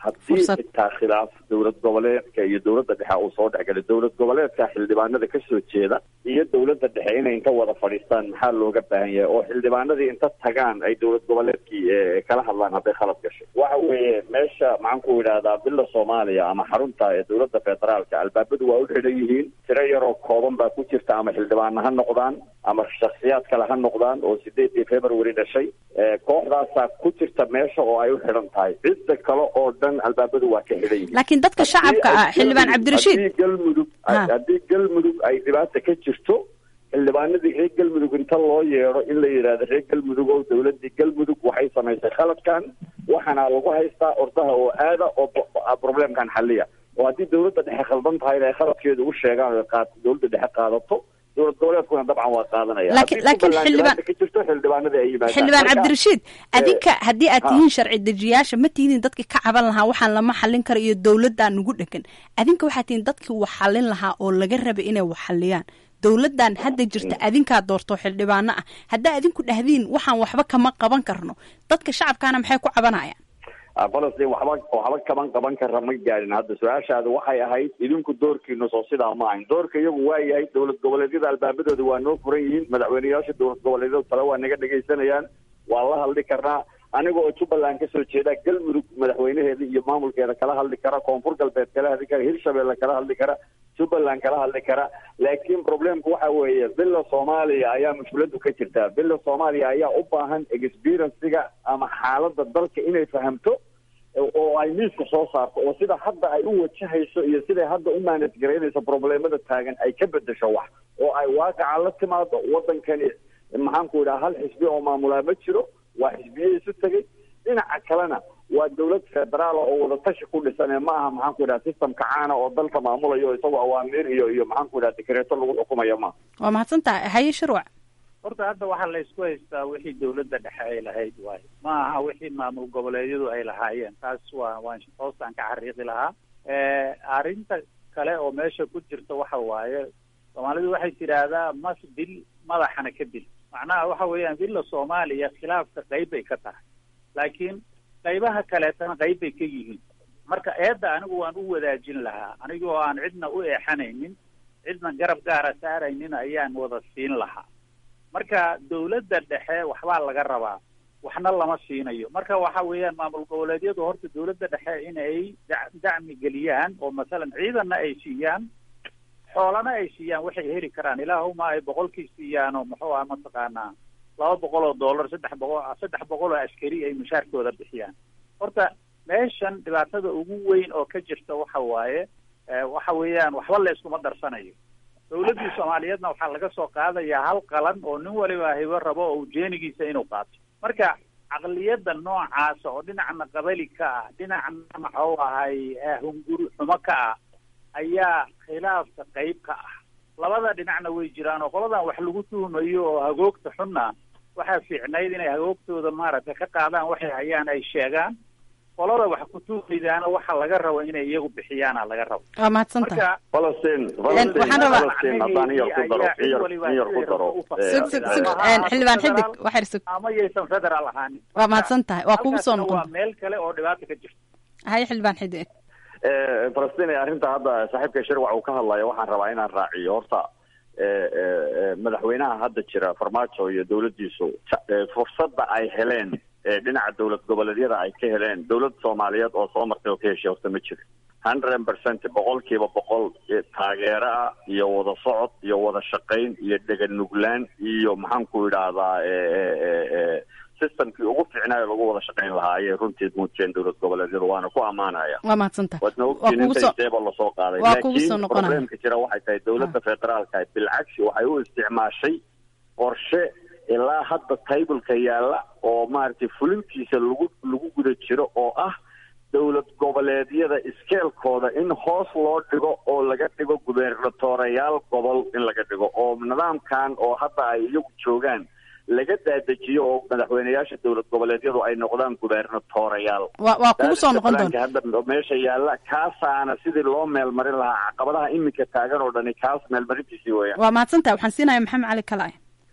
haddii xitaa khilaaf dowlad goboleedka iyo dowladda dhexe uu soo dhexgalay dowlad goboleedka xildhibaanada kasoo jeeda iyo dowladda dhexe inay inta wada fadhiistaan maxaa looga baahan yahay oo xildhibaanadii inta tagaan ay dowlad goboleedkii kala hadlaan hadday khalad gashay waxa weeye meesha maxaan ku idhahdaa bila soomaaliya ama xarunta ee dowladda federaalka albaabadu waa u xidhan yihiin tiro yaroo kooban baa ku jirta ama xildhibaana ha noqdaan ama shaksiyaad kale ha noqdaan oo sideedii february dhashay kooxdaasaa ku jirta meesha oo ay u xidhan tahay cidda kale oo dhan albaabadu waa ka xidhan yihiin laakiin dadka shacabka ah xildhibaan cabdirashiid haddii galmudug haddii galmudug ay dhibaata ka jirto xildhibaanadii reer galmudug inta loo yeedho in la yidhaahdo reer galmudug oo dowladii galmudug waxay samaysay khaladkan waxaana lagu haystaa ordaha oo aada oo problemkan xaliya oo haddii dowladda dhexe khaldan tahayna ay khaladkeeda u sheegaan oo qaat dowladda dhexe qaadato dowlad goboleedkuna dabcan waa qaadanaya laakiin laakiin xildhibaan ka jirto xildhibaanadii ay yimaadaan xildhibaan Marka, cabdirashiid adinka haddii aad ha. tihiin sharci dejiyaasha ma tihiin dadkii ka caban lahaa waxaan lama xallin karo iyo dowladdaa nugu dhegan adinka waxaad tihiin dadkii wax xallin lahaa oo laga rabay inay wax xalliyaan dowladdan hadda jirta adinkaa doorto xildhibaano ah haddaa adinku dhahdiin waxaan waxba kama qaban karno dadka shacabkaana maxay ku cabanayaan Ah, falastiin waxba waxba kaban qaban kara ma gaadhin hadda su-aashaada waxay ahayd idinku doorkiinu soo sidaa ma ahayn doorka iyagu waa yahay dowlad goboleedyada albaabadooda waa noo furan yihiin madaxweyneyaasha dowlad goboleedyada tale waa naga dhegaysanayaan waa la hadli karnaa aniga oo jubbaland kasoo jeeda galmudug madaxweynaheeda iyo maamulkeeda kala hadli kara koonfur galbeed kala hadli kara hirshabelle kala hadli kara jubbaland kala hadli kara laakiin problemku waxa weeye bila soomaaliya ayaa mushkiladu ka jirtaa bila soomaaliya ayaa u baahan experiencega ama xaaladda dalka inay fahamto oo ay miiska soo saarto oo sida hadda ay u wajahayso iyo siday hadda u manage garaynayso problemada taagan ay ka bedesho wax oo ay waaqaca la timaado wadankani maxaan ku idhaha hal xisbi oo maamulaa ma jiro waa xisbiye isu tegay dhinaca kalena waa dowlad federaal oo wadatashi ku dhisan ee ma aha maxaan ku idhaha systemka caana oo dalka maamulayo isagoo awaamiir iyo iyo maxaan ku idhaha dekreeto lagu xukumayo ma waa mahadsan tahay haye shirwac horta hadda waxaa la isku haystaa wixii dowladda dhexe ay lahayd waayo ma aha wixii maamul goboleedyadu ay lahaayeen taas waa waan hoostaan ka xariiqi lahaa arrinta kale oo meesha ku jirta waxa waaye soomaalidu waxay tidhaahdaa mas dil madaxana ka dil macnaha waxa weeyaan dilla soomaaliya khilaafka qayb bay ka tahay laakiin qaybaha kaleetana qayb bay ka yihiin marka eedda anigu waan u wadaajin lahaa anigoo aan cidna u eexanaynin cidna garab gaara saaraynin ayaan wada siin lahaa marka dowladda dhexe waxbaa laga rabaa waxna lama siinayo marka waxa weeyaan maamul goboleedyadu horta dowladda dhexe in ay da- dacmi geliyaan oo masalan ciidanna ay siiyaan xoolana ay siiyaan waxay heli karaan ilaahuma ay boqolkii siiyaan oo muxuu ah mataqaanaa laba boqol oo dollar saddex boqol saddex boqol oo askari ay mushaarkooda bixiyaan horta meeshan dhibaatada ugu weyn oo ka jirta waxa waaye eh, waxa weeyaan waxba la iskuma darsanayo dowladdii soomaaliyeedna waxaa laga soo qaadayaa hal qalan oo nin waliba hibo rabo oo ujeenigiisa inuu qaato marka caqliyadda noocaasa oo dhinacna qabali ka ah dhinacna maxuu ahay eh, hunguri xumo ka ah ayaa khilaafka qayb ka ah labada dhinacna way jiraan oo qoladan wax lagu tuhumayo oo hagoogta xunna waxaa fiicnayd inay hagoogtooda maaragtay ka qaadaan waxay hayaan ay sheegaan qolada wax ku tuumaydaana waxa laga rabo inay iyagu bixiyaana laga rabo waa mahadsan tahay marka falastiin waxaan falastiin rabaa- falastiin haddaan in yar ku daro in yar in yar ku daro sug sug sug een, xildhibaan xidig waxyar sug ama yaysan federaal ahaanin waa mahadsan tahay waa kugu soo halkaasna noqon waa meel kale oo dhibaata ka jirta haye xildhibaan xidig Eh, falastiin ee arrinta hadda saaxiibka shirwac uu ka hadlayo waxaan rabaa inaan raaciyo horta eh, eh, eh, madaxweynaha hadda jira farmaajo iyo dowladdiisu ta- eh, fursadda ay heleen ee dhinaca dowlad goboleedyada ay ka heleen dowlad soomaaliyeed oo soo martay oo ka heshay horta ma jiro hundred percent boqolkiiba boqol eh, taageero ah iyo wada socod iyo wada shaqayn iyo dheganuglaan iyo maxaan ku idhaahdaa eh, eh, eh, eh, systemkii ugu fiicnaayo lagu wada shaqayn lahaa ayay runtii muujiyeen dowlad goboleedyadu waana ku ammaanaya waa mahadsan tahay waadna waa ogtiin kugu inta soo isteeba lasoo qaaday waa kugu soo laakiin noqonaya. problemka jira waxay tahay dowladda federaalka bilcagsi waxay u isticmaashay qorshe ilaa hadda taybulka yaalla oo maaragtay fulintiisa lagu lagu guda jiro oo ah dowlad goboleedyada iskeelkooda in hoos loo dhigo oo laga dhigo gubernatoreyaal gobol in laga dhigo oo nidaamkan oo hadda ay iyagu joogaan laga daadejiyo oo madaxweyneyaasha dowlad goboleedyadu ay noqdaan gubernatoreyaal waa waa kugu soo noqon doona Balanka hadda meesha yaalla kaasaana sidii loo meelmarin lahaa caqabadaha iminka taagan oo dhani kaas meelmarintiisii weeyaan waa mahadsan tahay waxaan siinaya maxamed cali kalaay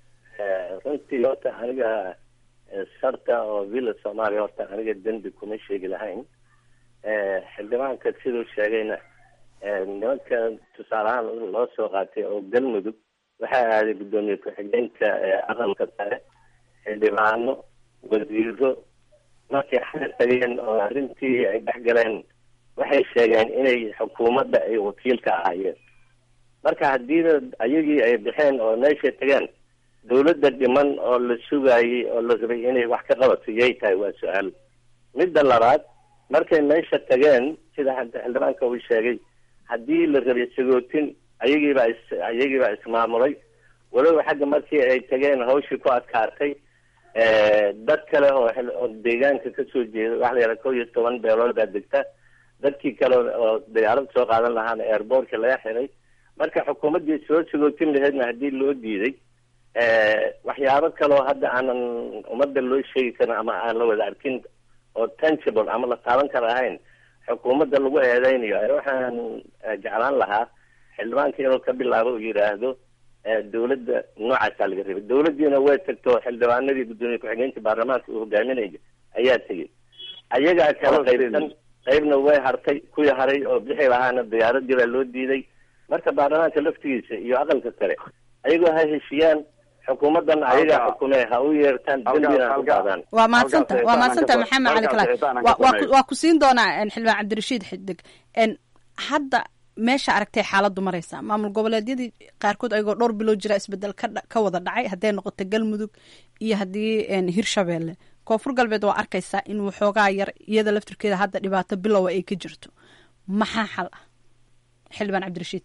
runtii horta aniga eh, sarta oo villa soomaaliya horta aniga dembi kuma sheegi lahayn xildhibaanka siduu sheegayna nimanka tusaale ahaan loo soo qaatay oo galmudug waxaa aaday guddoomiye ku-xigeenka aqalka sare xildhibaano wasiiro markay xaga tageen oo arrintii ay dhex galeen waxay sheegeen inay xukuumadda ay wakiil ka ahaayeen marka haddiina ayagii ay baxeen oo meeshay tageen dawladda dhiman oo la sugaayay oo la rabay inay wax ka qabato yay tahay waa su-aal midda labaad markay meesha tageen sida xildhibaanka uu sheegay haddii la rabay sagootin ayagiibaa is ayagiibaa ismaamulay waloba xagga markii ay tageen hawshii ku adkaatay dad kale oo oo deegaanka kasoo jeeda waxa la yidhaha kow iyo toban beelood baa degta dadkii kale oo diyaarad soo qaadan lahaana airboortka laga xiray marka xukuumaddii soo sagootin laheydna haddii loo diiday waxyaabo kaleo hadda aanan ummadda loo sheegi karin ama aan la wada arkin oo tangible ama la taaban kara ahayn xukuumadda lagu eedeynayo waxaan jeclaan lahaa xildhibaanka inuu ka bilaabo uu yidhaahdo dawladda noocaasaa laga rabay dawladdiina way tagto xildhibaanadii guddoomiye ku-xigeenka baarlamaanka uu hogaaminaya ayaa tegey ayagaa kala qaybsan qaybna way hartay kuwii haray oo bixi lahaana diyaaradii baa loo diiday marka baarlamaanka laftigiisa iyo aqalka sare ayagoo ha heshiyaan xukuumaddan ayagaa xukumee ha u yeertaan dembina ha u qaadaan waa mahadsanta waa mahadsanta maxamed cali kalaay wa waa ku waa ku siin doonaa xildhibaan cabdirashiid xidig hadda meesha aragtay xaaladdu maraysa maamul goboleedyadii qaarkood ayagoo dhowr bilood jira isbedel ka ka wada dhacay hadday noqoto galmudug iyo haddii hirshabeelle koonfur galbeed waa arkaysaa in waxoogaa yar iyada laftirkeeda hadda dhibaato bilowa ay ka jirto maxaa xal ah xildhibaan cabdirashiid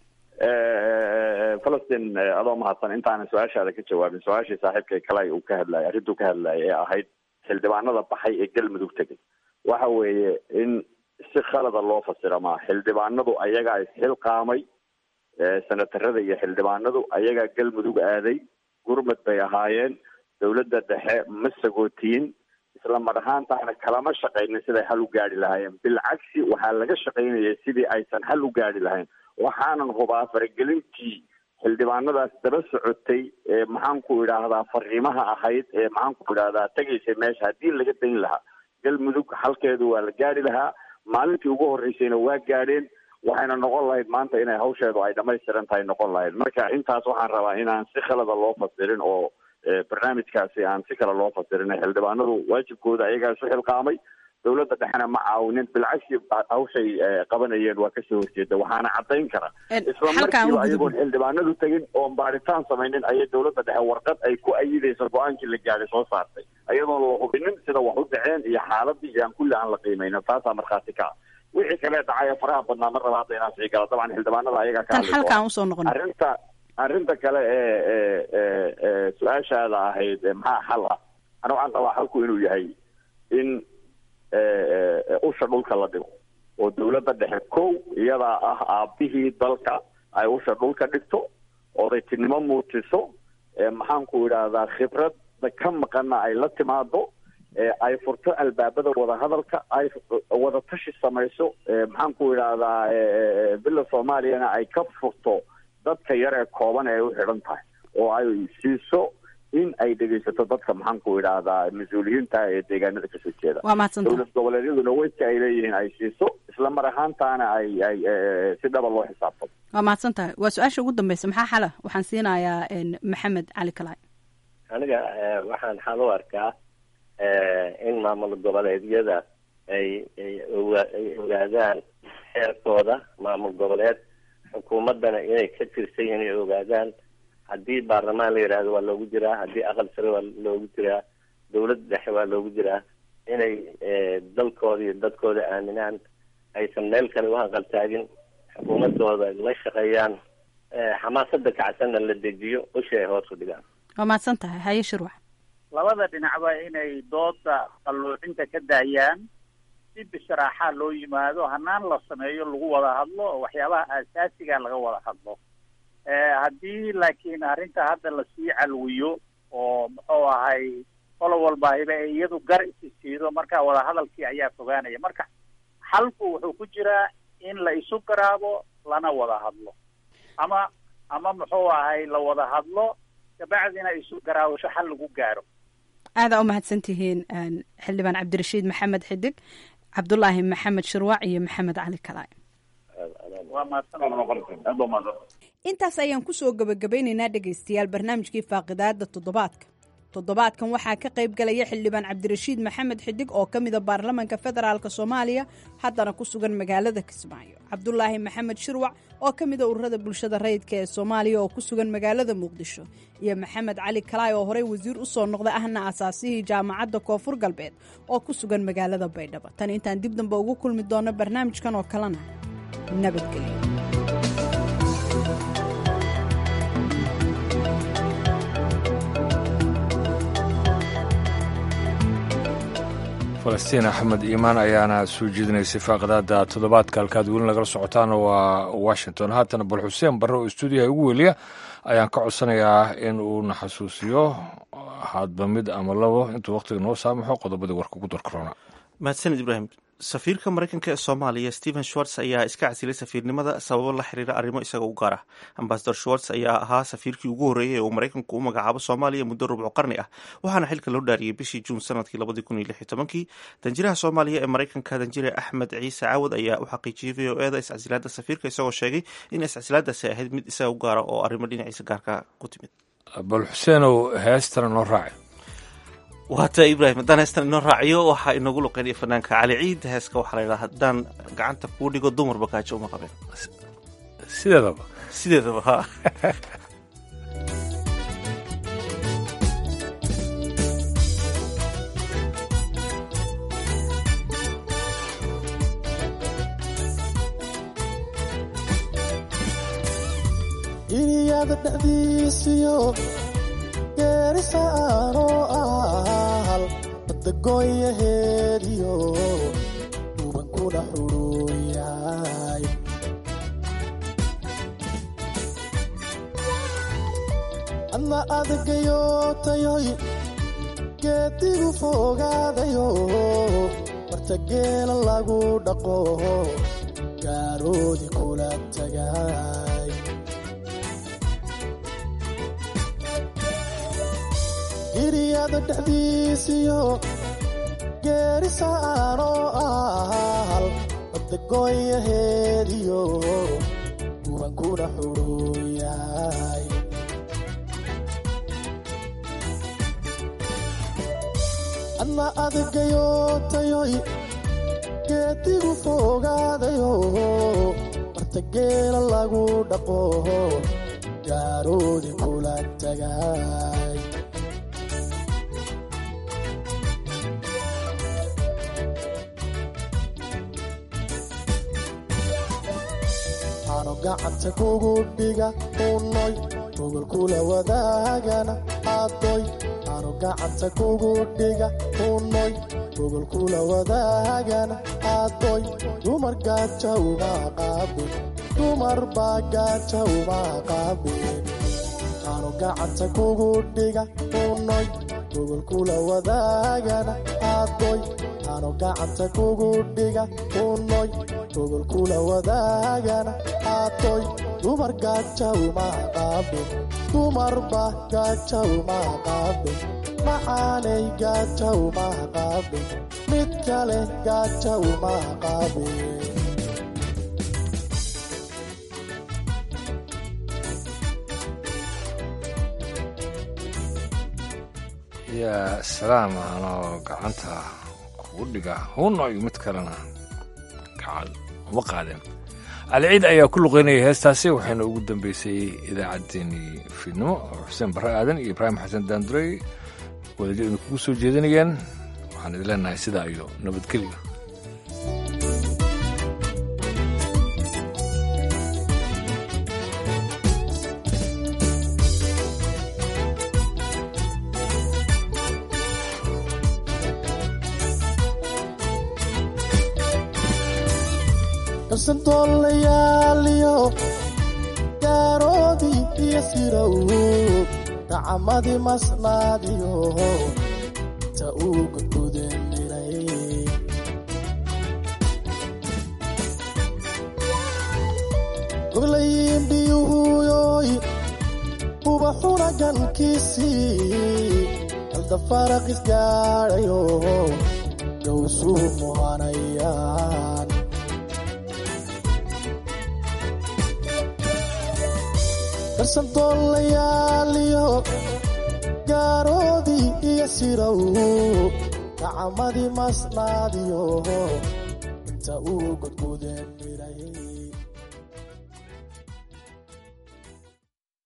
falastin adoo mahadsan intaanan su-aashaada ka jawaabin su-aashii saaxiibkay kalay uu ka hadlayay arrintuu ka hadlayay ee ahayd xildhibaanada baxay ee galmudug tegay waxa weeye in si khalada loo fasira maa xildhibaanadu ayagaa isxilqaamay senatarada iyo xildhibaanadu ayagaa galmudug aaday gurmad bay ahaayeen dawladda dhexe ma sagootiin isla mar ahaantaana kalama shaqaynin siday xal u gaari lahaayeen bilcagsi waxaa laga shaqaynayay sidii aysan xal u gaari lahayn waxaanan hubaa faragelintii xildhibaanadaas daba socotay ee maxaanku idhaahdaa fariimaha ahayd ee maxaanku idhaahdaa tegaysay meesha haddii laga dayn lahaa galmudug xalkeedu waa la gaari lahaa maalintii ugu horreysayna waa gaadheen waxayna noqon lahayd maanta inay hawsheedu ay dhamaystiran tahay noqon lahayd marka intaas waxaan rabaa inaan si khalada loo fasirin oo barnaamijkaasi aan si kale loo fasirin xildhibaanadu waajibkooda ayagaa isu xilqaamay dawladda dhexena ma caawinin bilcagsi hawshay qabanayeen waa kasoo horjeeda waxaana caddayn kara isla markiiba ayagoon xildhibaanadu tegin oon baaritaan samaynin ayay dawladda dhexe warqad ay ku ayidayso go-aankii la gaadhay soo saartay ayadoon la hubinin sida wax u dhaceen iyo xaaladii iyo aan kulli aan la qiimeynin taasaa markhaati ka ah wixii kale dhacay ee faraha badnaa mar labaad inaan sii gala dabcan xildhibaanada ayagaa ka tan xalkaan usoo noqon arrinta arrinta kale ee ee ee su-aashaada ahayd maxaa xal ah ana waxaan qabaa xalku inuu yahay in usha dhulka la dhigo oo dawladda dhexe kow iyadaa ah aabihii dalka ay usha dhulka dhigto odaytinimo muujiso maxaanku idhaahdaa khibradda ka maqana ay la timaado ay furto albaabada wadahadalka ay wada tashi samayso maxaanku idhaahdaa bila soomaaliyana ay ka furto dadka yar ee kooban ee u xidhan tahay oo ay siiso in ay dhegaysato dadka maxaanku idhaahdaa mas-uuliyiinta ee deegaanada kasoo jeeda waa mahadsanta dowlad goboleedyaduna weydka ay leeyihiin ay siiso isla mar ahaantaana ay ay si dhaba loo xisaabtamo waa mahadsan tahay waa su-aasha ugu dambeysa maxaa xala waxaan siinayaa maxamed cali kalaay aniga waxaan xal u arkaa in maamul goboleedyada ay ay oga ay ogaadaan xeerkooda maamul goboleed xukuumaddana inay ka tirsan yihiin ay ogaadaan haddii baarlamaan la yidhaahdo waa loogu jiraa haddii aqal sare waa loogu jiraa dawlad dhexe waa loogu jiraa inay dalkooda iyo dadkooda aaminaan aysan meel kale u hanqaltaagin xukuumadooda la shaqeeyaan xamaasadda kacsanna la dejiyo ushi ay hoos u dhigaan waa mahadsan tahay haye shirwax labada dhinacba inay dooda qalluucinta ka daayaan si bisharaaxaa loo yimaado hanaan la sameeyo lagu wada hadlo oo waxyaabaha aasaasiga laga wada hadlo haddii laakiin arrinta hadda lasii calwiyo oo muxuu ahay qolo walbaahiba ay iyadu gar isi siido marka wadahadalkii ayaa fogaanaya marka xalku wuxuu ku jiraa in la isu garaabo lana wada hadlo ama ama muxuu ahay la wada hadlo kabacdina isu garaawasho xal lagu gaaro aadaa u mahadsan tihiin xildhibaan cabdirashiid maxamed xidig cabdulaahi maxamed shirwaac iyo maxamed cali kalaay intaas ayaan kusoo gabagabeynaynaa dhegaystayaal barnaamijkii faaqidaada toddobaadka toddobaadkan waxaa ka qayb galaya xildhibaan cabdirashiid maxamed xidig oo ka mida baarlamaanka federaalk soomaaliya haddana ku sugan magaalada kismaayo cabdulaahi maxamed shirwac oo ka mida ururada bulshada rayidka ee soomaaliya oo ku sugan magaalada muqdisho iyo maxamed cali kalaay oo horey wasiir usoo noqday ahna asaasihii jaamacadda koonfur galbeed oo ku sugan magaalada baydhabo tan intaan dib dambe ugu kulmi doono barnaamijkan oo kalena nabadgelyo falastiin axmed iimaan ayaana soo jeedinaysay faaqadaada toddobaadka halkaad weli nagala socotaan waa washington haatana bal xuseen barre oo stuudiyaha ugu weliya ayaan ka codsanayaa in uu na xasuusiyo hadba mid ama labo intuu wakhtiga noo saamaxo qodobadii warka ugu darkarona mahadsanid ibraahim safiirka maraykanka ee soomaaliya stephen schwartz ayaa iska casilay safiirnimada sababo la xiriira arrimo isaga u gaar ah ambasador schwartz ayaa ahaa safiirkii ugu horreeyey ee uu maraykanku u magacaabo soomaaliya muddo rubco qarni ah waxaana xilka loo dhaariyey bishii juun sanadkii labadii kun iyo lix iyo tobankii danjiraha soomaaliya ee maraykanka danjire axmed ciise caawad ayaa u xaqiijiyey v o eda iscasilaada safiirka isagoo sheegay in iscasilaadaasi ahayd mid isaga u gaara oo arrimo dhinaciisa gaarka ku timid bal xuseenow heestana noo raaci waata ibraahim haddaan heestan inoo raaciyo waxaa inoogu luqeynaya fanaanka cali ciid heeska waxaa la yidhaha haddaan gacanta kuu dhigo dumar bakaajo uma qabeen sideedaba sideedaba ha iliyada dhexdiisiyo geerisaanoo ahal badagooyaheediyo dubankuna xudhuuyahay adna adagayotayoy geedigu fogaadayo marta geela lagu dhaqo gaaroodi kula tagay giriyada dhexdiisiyo geerisaanoo ahal badagooyaheediyo dubankuna xudhuuyahay adna adagayotayoy geedigu fogaadayo marta geela lagu dhaqo gaaroodi kula tagay ano gacanta kugu dhiga unoy gogolkula wadaagana adoy ano gacanta kugu dhiga unoy gogolkula wadaagana adoy dumar gaaja uma qaabin dumar baa gaaja uma qaabin ano gacanta kugu dhiga unoy gogolkula wadaagana adoy ano gacanta kugu dhiga unoy gogolkula wadaagana aatoy dumar gaaja uma qaabin dumarba gaaja uma qaabin macaanay gaaja uma qaabin mid kale gaaja uma qaabin yaa salaam anoo gacanta kugu dhiga hunoy mid kalena gacan uma qaadeen aliciid ayaa ku luqeynaya heestaasi waxayna ugu dambeysay idaacaddeenii fiidnimo oo xuseen barre aadan iyo ibraahim xasan daandurey wadajir idin kugu soo jeedinayaan waxaan idin leenahay sidaa iyo nabadgelyo karsantoolayaaliyo gaaroodii iyo sirow gacamadii masnaadiyo ta uu gudgudenilay goglayiin biyuhuyoy ubaxuna gankiisii halda faraqis gaadhayo gawsu muhanayaan darsandoolayaaliyo gaaroodii iyo sirow gacmadii masnaadiyo inta uu godgudeen miray